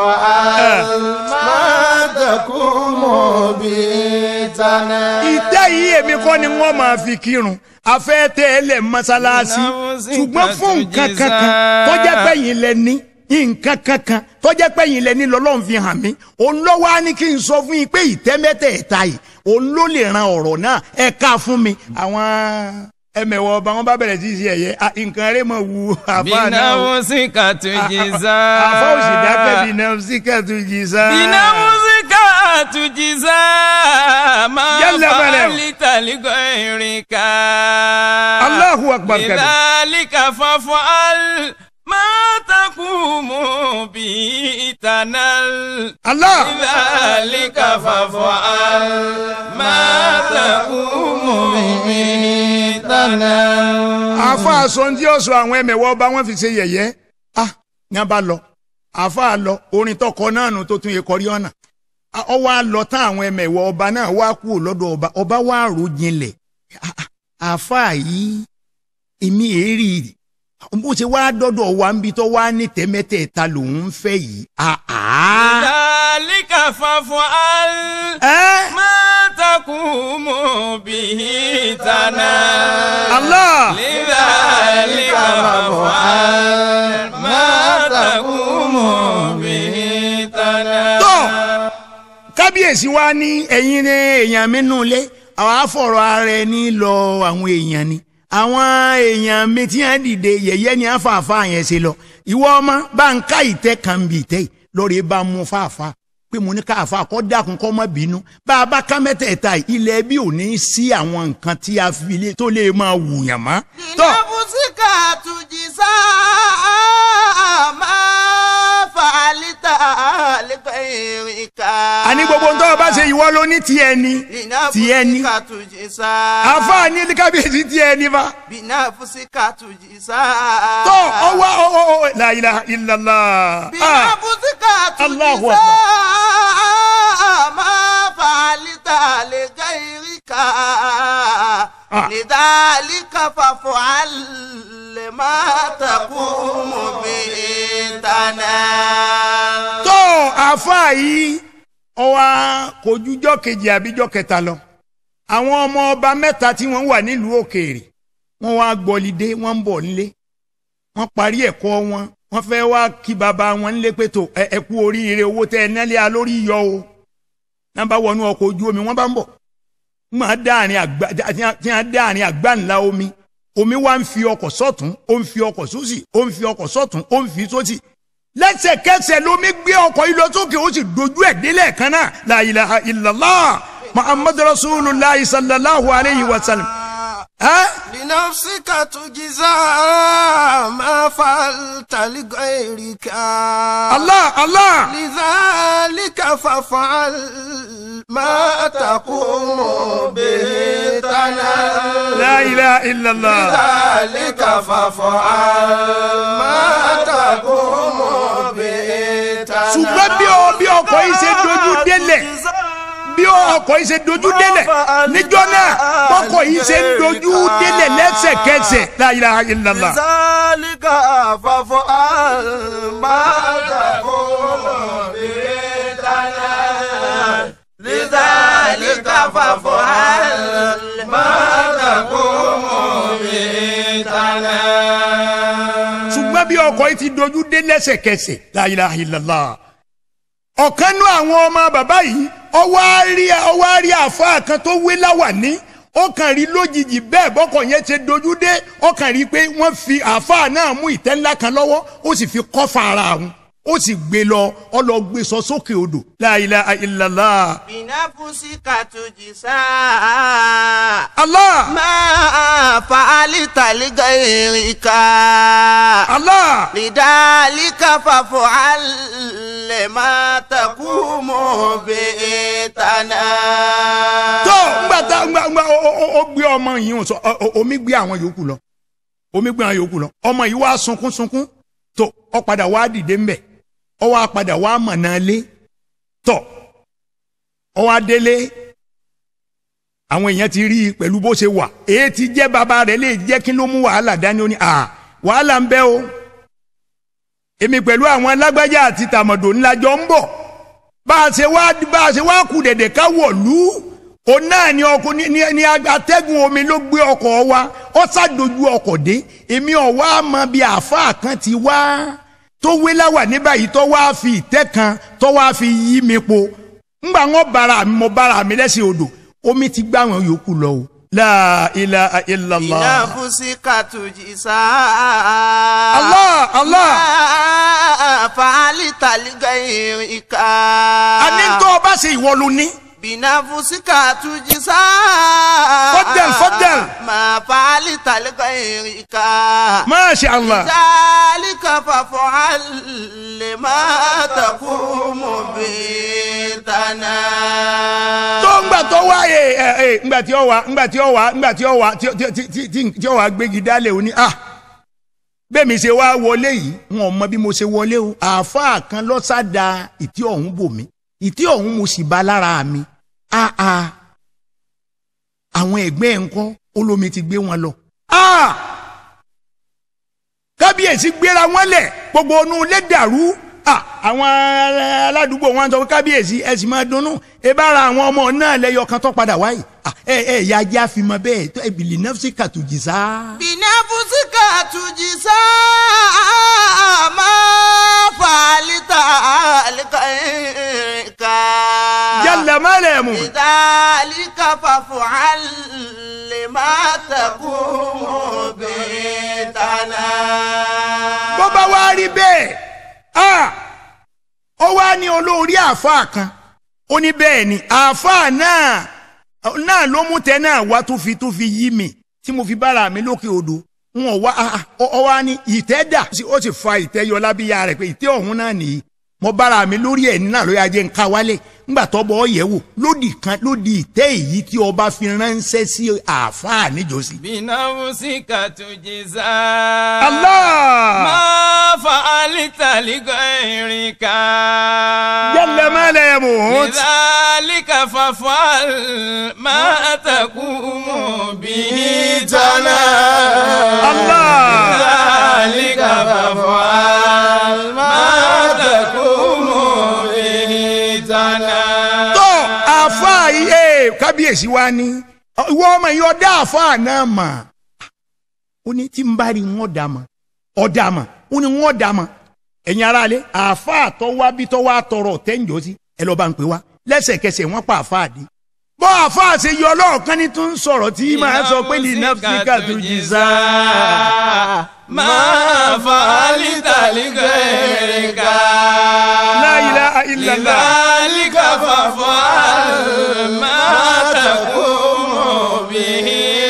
ما تقوم بإتنا ìtẹ́ yìí èmi kọ́ ni wọ́n máa fi kírun afẹ́ tẹ́ ẹ lẹ̀ mọ́sálásí ṣùgbọ́n fún nǹkan kankan tó jẹ́ pé yín lẹ ní nǹkan kankan tó jẹ́ pé yín lẹ ní lọ́lọ́run fi hàn mí òun ló wá ní kí n sọ fún yín pé ìtẹ́ mẹ́tẹ̀ẹ̀ta yìí òun ló lè ran ọ̀rọ̀ náà ẹ ká fún mi. àwọn ẹmẹ̀wọ̀ ọba wọn bá bẹ̀rẹ̀ sí í ṣe ẹ̀yẹ ah, nǹkan rẹ̀ mọ̀ wu àfa náà o. بنفسك تجزى àfa òsì dákẹ́ bí náà síkẹ́tù jì sá. بنفسك تجزى ما يلا بلا. فعلت لغيرك Allahu akbar kabir. لذلك فافعل ما تقوم به تنال Allah. لذلك فافعل ما تقوم به تنال àfa aṣọ tí ó sọ àwọn ẹmẹ̀wọ̀ ọba wọn fi ṣe yẹ̀yẹ́ ah ní a bá lọ àfa lọ orin tọkọ náà nù tó tún yẹ kọrí ọ̀nà ọ wá lọ tán àwọn ẹmẹ̀wọ̀ ọba náà wá kúrò lọ́dọ̀ ọba ọba wá rò jinlẹ̀ Ah, ah, àáfàá yìí èmi èrí bó ṣe wá dọ́dọ̀ wa ń bi tó wá ní tẹ́mẹ́tẹ̀ẹ̀ta lòun ń fẹ́ yìí. Ah, ah. ذلك فافعل Ẹ́, ما تقوم به تنال Allah لذلك فافعل ما تقوم به تنال tó kábíyèsí wa ní ẹ̀yin ní èèyàn mi nù lé àwọn afọ̀rọ̀ ara ẹni lọ àwọn èèyàn ni àwọn èèyàn mi tí wọ́n dìde yẹ̀yẹ́ ni àfààfà yẹn ṣe lọ ìwọ ọmọ bá ń ká ìtẹ́ kan bí ìtẹ́ yìí lọ́ọ́ bá mú fàáfà pé mo ní káàfà kọ́ dákun kọ́ mọ́ bínú bá a bá ká mẹ́tẹ̀ẹ̀ta yìí, ilẹ̀ bí ò ní sí àwọn nǹkan tí a fi lé tó lè máa wùyàn mọ́. tó لنفسك تجزى ما فعلت لغيرك àní gbogbo ń tọ́ ọ bá ṣe ìwọ ló ní tiẹ̀ ni tiẹ̀ ni لنفسك تجزى àfáà ní kábíyèsí tiẹ̀ ni bá. بنفسك تجزى tó ọwọ́ ọwọ́ la ilaha illallah. Ah, بنفسك Allahu تجزى Akbar. ما فعلت لغيرك Ah. لذلك فافعل ما تقوم به تنال tó àáfàá yìí ọwọ́ kojújọ́ kejì àbíjọ́ kẹta lọ àwọn ọmọ ọba mẹ́ta tí wọ́n wà nílùú òkèèrè wọ́n wá gbọ́lidé wọ́n ń bọ̀ nílé wọ́n parí ẹ̀kọ́ wọn wọ́n fẹ́ wá kí baba wọn nílé pé tó ẹ ẹ kú oríire owó tẹ ẹ nẹ́lẹ́ a lórí yọ o náà bá wọnú ọkọ̀ ojú omi wọ́n bá ń bọ̀ wọ́n á dáàrin àgbá tí wọ́n dáàrin àgbá ńlá omi omi wá ń fi ọkọ̀ sọ́tún ó ń fi ọkọ̀ sósì ó ń fi ọkọ̀ sọ́tún ó ń fi sósì lẹ́sẹ̀kẹsẹ̀ lomi gbé ọkọ̀ yìí lọ sókè ó sì dojú ẹ̀ délẹ̀ kan náà la ilaha illallah muhammadu rasulillah sallallahu alayhi wa sallam. ẹ́ لنفسك تجزى ما فعلت لغيرك allah allah لذلك فافعل ما تقوم به تنال la ilaha illallah. ذلك فافعل ما تقوم به تنال ṣùgbọ́n bí ọ bí ọkọ̀ yìí ṣe dojú délẹ̀ bí ọkọ̀ yìí ṣe dojú délẹ̀ níjọ́ náà bọ́kọ̀ yìí ṣe ń dojú délẹ̀ lẹ́sẹ̀kẹsẹ̀ la ilaha illallah. لذلك فافعل ما تقوم به تنال لذلك فافعل ما تقوم به تنال ṣùgbọ́n bí ọkọ̀ yìí ti dojú dé lẹ́sẹ̀kẹsẹ̀ la ilaha illallah. ọ̀kan nú àwọn ọmọ bàbá yìí ọwọ́ á rí ọwọ́ á rí àfáà kan tó wé láwàní ó kàn rí lójijì bẹ́ẹ̀ bọ́kọ̀ yẹn ṣe dojú dé ó kàn rí pé wọ́n fi àfáà náà mú ìtẹ́ ńlá kan lọ́wọ́ ó sì fi kọ́fà ara àwọn ó sì gbé lọ ọ lọ gbé sọ sókè odò la ilaha illallah. بنفسك تجزى Allah ما فعلت لغيرك Allah لذلك فافعل ما تقوم به تنال tó ngbà tá ngbà ngbà ó ó- ó gbé ọmọ yìí ń sọ ọ- ọ- omi gbé àwọn yòókù lọ omi gbé àwọn yòókù lọ ọmọ yìí wá sunkún sunkún tó ọ padà wá dìde ńbẹ ọ wá padà wá mọ̀nà lé tó ọ wá délé àwọn èèyàn ti rí i pẹ̀lú bó ṣe wà èyí ti jẹ́ bàbá rẹ̀ lè jẹ́ kí ló mú wàhálà dání ó ní à wàhálà ń bẹ o èmi pẹ̀lú àwọn alágbájá àti tàmọ̀dò ńlá jọ ń bọ̀ bá a ṣe wá bá a ṣe wá kù dẹ̀dẹ̀ ká wọ̀lú òun náà ni ọkọ ní ní ní atẹ́gùn omi ló gbé ọkọ̀ wa ó ṣàdójú ọkọ̀ dé èmi ọ̀wá mọ bí àáfàá kan ti wá tó wé láwà ní báyìí tó wá fi ìtẹ́ kan tó wá fi yí mi po ńgbà wọn bára mi mo bára mi lẹ́sìn odò omi ti gbá àwọn yòókù lọ o la ilaha illallah بنفسك تجزى allah allah ما فعلت لغيرك àní tó o bá ṣe ìwọ ló ní. بنفسك تجزى فضل، فضل. ما فعلت لغيرك masha allah. ذلك فافعل لما تقوم به تنال tó ń gbà tó wá ẹ ẹ ẹ ngbà tí ó wá ngbà tí ó wá ngbà tí ó wá tí tí tí tí tí tí ó wá gbégi dálẹ̀ òní à bẹ́ẹ̀ mi ṣe wá wọlé yìí wọn ò mọ bí mo ṣe wọlé o àáfàá kan lọ́sàdá ìtí ọ̀hún bò mí ìtẹ́ ọ̀hún mo sì bá lára mi áá àwọn ẹ̀gbẹ́ ẹ̀ ń kọ́ olómi ti gbé wọn lọ. Ah! kábíyèsí gbéra wọn lẹ̀ gbogbo onú ilé dàrú Ah, àwọn aládùúgbò wọn sọ pé kábíyèsí ẹ sì máa dunnú ẹ bá ra àwọn ọmọ náà lẹ́yọ kan tó padà wáyé Ah, ẹ ẹ ya ajá fi mọ bẹ́ẹ̀ tó ẹ bìlì náà sì kàtújì sá. binafusika tujisa ma falita alikaika. yálà má lẹ̀ mú. lidhalika fafual lima takumu bitana. bó bá wá rí bẹ́ẹ̀ ah, ó wá ní olórí àáfàá kan ó ní bẹ́ẹ̀ ni àáfàá náà náà ló mú tẹ náà wá tó fi tó fi yí mi tí mo fi bára mi lókè odò n ò wá ah, ah, ó ó wá ní ìtẹ́ dà ó sì fa ìtẹ́ yọ lábíyá rẹ̀ pé ìtẹ́ ọ̀hún náà nìyí mo bára mi lórí ẹ̀ nínú àlọ́ ajé nǹka wálé ńgbà tọ́bọ̀ ọ yẹ̀ wò lódì kan lódì ìtẹ́ èyí tí ọba fi ránṣẹ́ sí àáfàá níjọ́sí. بنفسك تجزى Allah! ما فعلت لغيرك jalla ma la yamut. لذلك فافعل ما تقوم به جنا Allah! لذلك فافعل ما تقوم به جنا tó àáfàá yìí ee kábíyèsí wa ní ìwọ ọmọ yìí ọdá àáfàá náà mà ó ní tí n bá rí wọn dà mà ọdà mà ó ní wọn dà mà ẹ̀yin aráalé àáfàá tó wá bí tó wá tọrọ tẹ́ǹjọ́ sí ẹ lọ́ọ́ bá ń pè wá lẹ́sẹ̀kẹsẹ̀ wọ́n pa àáfàá dé bọ́ àáfàá ṣe yọ ọlọ́ọ̀kan ní tó ń sọ̀rọ̀ tí máa sọ pé ní nafsika tó jì sá. ما فعلت لغيرك La ilaha illallah. لذلك فافعل ما تقوم به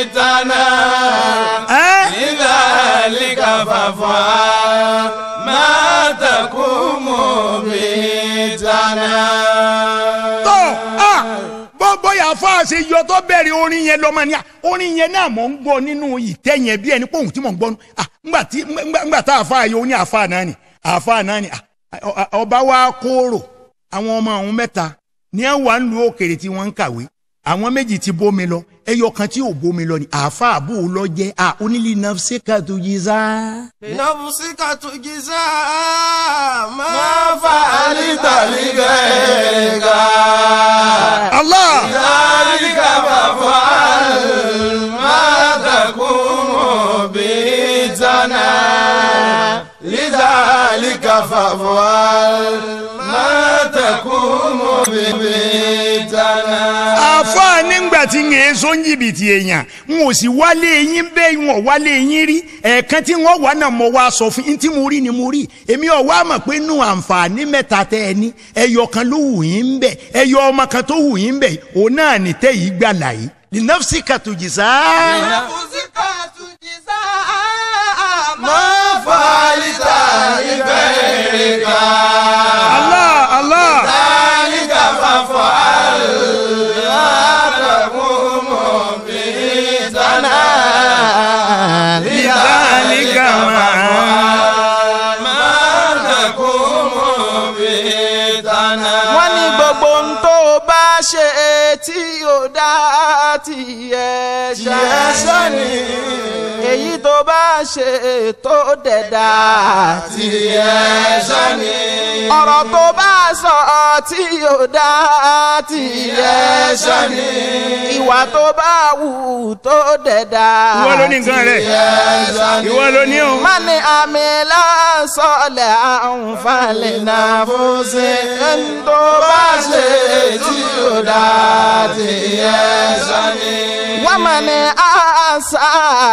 تنام ẹ́ لذلك فافعل ما تقوم به تنام tó a bó bóyá àáfàá ṣe yọ tó bẹ̀rẹ̀ orin yẹn lọ́mọ ni à, orin yẹn náà mọ̀ ń gbọ́ nínú ìtẹ́ yẹn bí ẹni pé òun tí mò ń gbọ́ nù à, ńgbà tí ńgbà ńgbà tá àáfàá yọ ó ní àáfàá náà ni àáfàá náà ni à, ọ- ọ- ọba wa kóró àwọn ọmọ àwọn mẹ́ta ní ẹ̀ wà ń lu òkèrè tí wọ́n ń kàwé àwọn méjì ti bómi lọ ẹyọ kan tí ò bómi lọ ni àáfàá àbò lọ jẹ́ à onílì nafsika tó yí sá. binafusika tujisa ma ما فعلت لغيرك Allah ذلك فافعل ما تقوم به تنام لذلك فافعل ما تقوم به تنام àfáà nígbà tí ń yẹn sọ ń jìbìtì èèyàn n ò sì wálé yín bẹ́ẹ̀ n ò wálé yín rí ẹ̀ẹ̀kan tí wọ́n wà náà mo wá sọ fún yín tí mo rí ni mo rí èmi ò wá mọ̀ pé nù àǹfààní mẹ́ta tẹ́ ẹ ní ẹyọ kan ló wù yín ń bẹ̀ ẹyọ ọmọ kan tó wù yín ń bẹ̀ òun náà ní tẹ́ yìí gbà láyé ní nọ́ọ̀sì kàtújì sáá. binafusika tujisa ما فعلت لغيرك Allah Allah ذلك فافعل ما تقوم به تنام لذلك ما تقوم به تنام wọ́n ní gbogbo ohun tó bá ṣe tí ó dá tiẹ̀ ṣá ni èyí tó bá ṣe tó dẹ̀dá tiẹ̀ ṣáni. ọ̀rọ̀ tó bá sọ tí ó dá tiẹ̀ ṣáni ìwà tó bá wù tó dẹ̀dá ìwọ ló ní nǹkan rẹ̀ ìwọ ló ní o. mani amila sọlẹ̀ àǹfààní náà fún sí ẹni tó bá ṣe tí ó dá tiẹ̀ ṣáni. wọ́n mọ̀ ní àṣà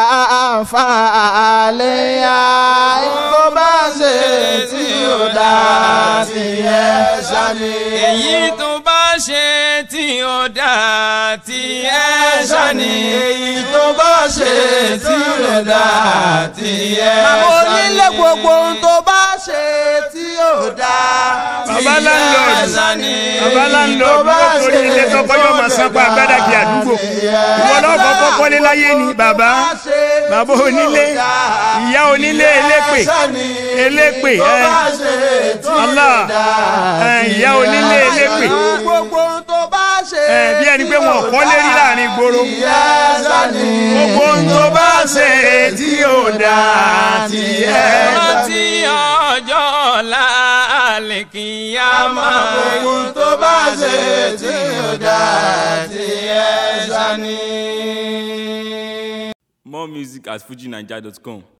àǹfààní yá ẹni tó bá ṣe tí ó dá tiẹ̀ ṣáni. èyí tó bá ṣe tí ó dá tí ẹ ṣáni. èyí tó bá ṣe tí ó dá tí ẹ Màmá onílé gbogbo ohun tó bá ṣe tí ó dá. baba landlord ẹ̀san ni. bàbá láńlọ́ọ̀dù ó torí ilé tọkọjọ́ máa sanpa àgbàdàgbé àdúgbò ìwọ lọ́kọ̀ kọ́kọ́lé láyé ni bàbá bàbá onílé ìyá onílé elépè elépè ẹ Allah ẹ ìyá onílé elépè gbogbo ohun tó bá ṣe. ẹ bí ẹni pé wọn kọ́ lérí láàrin ìgboro ẹ̀san ni. gbogbo ohun tó bá ṣe tí ò dáa tí ẹ rántí ọjọ́ ọ̀la àlèkìyàmá. gbogbo ohun tó bá ṣe tí ò dáa tí ẹ̀san ni. More music at fujinaija.com.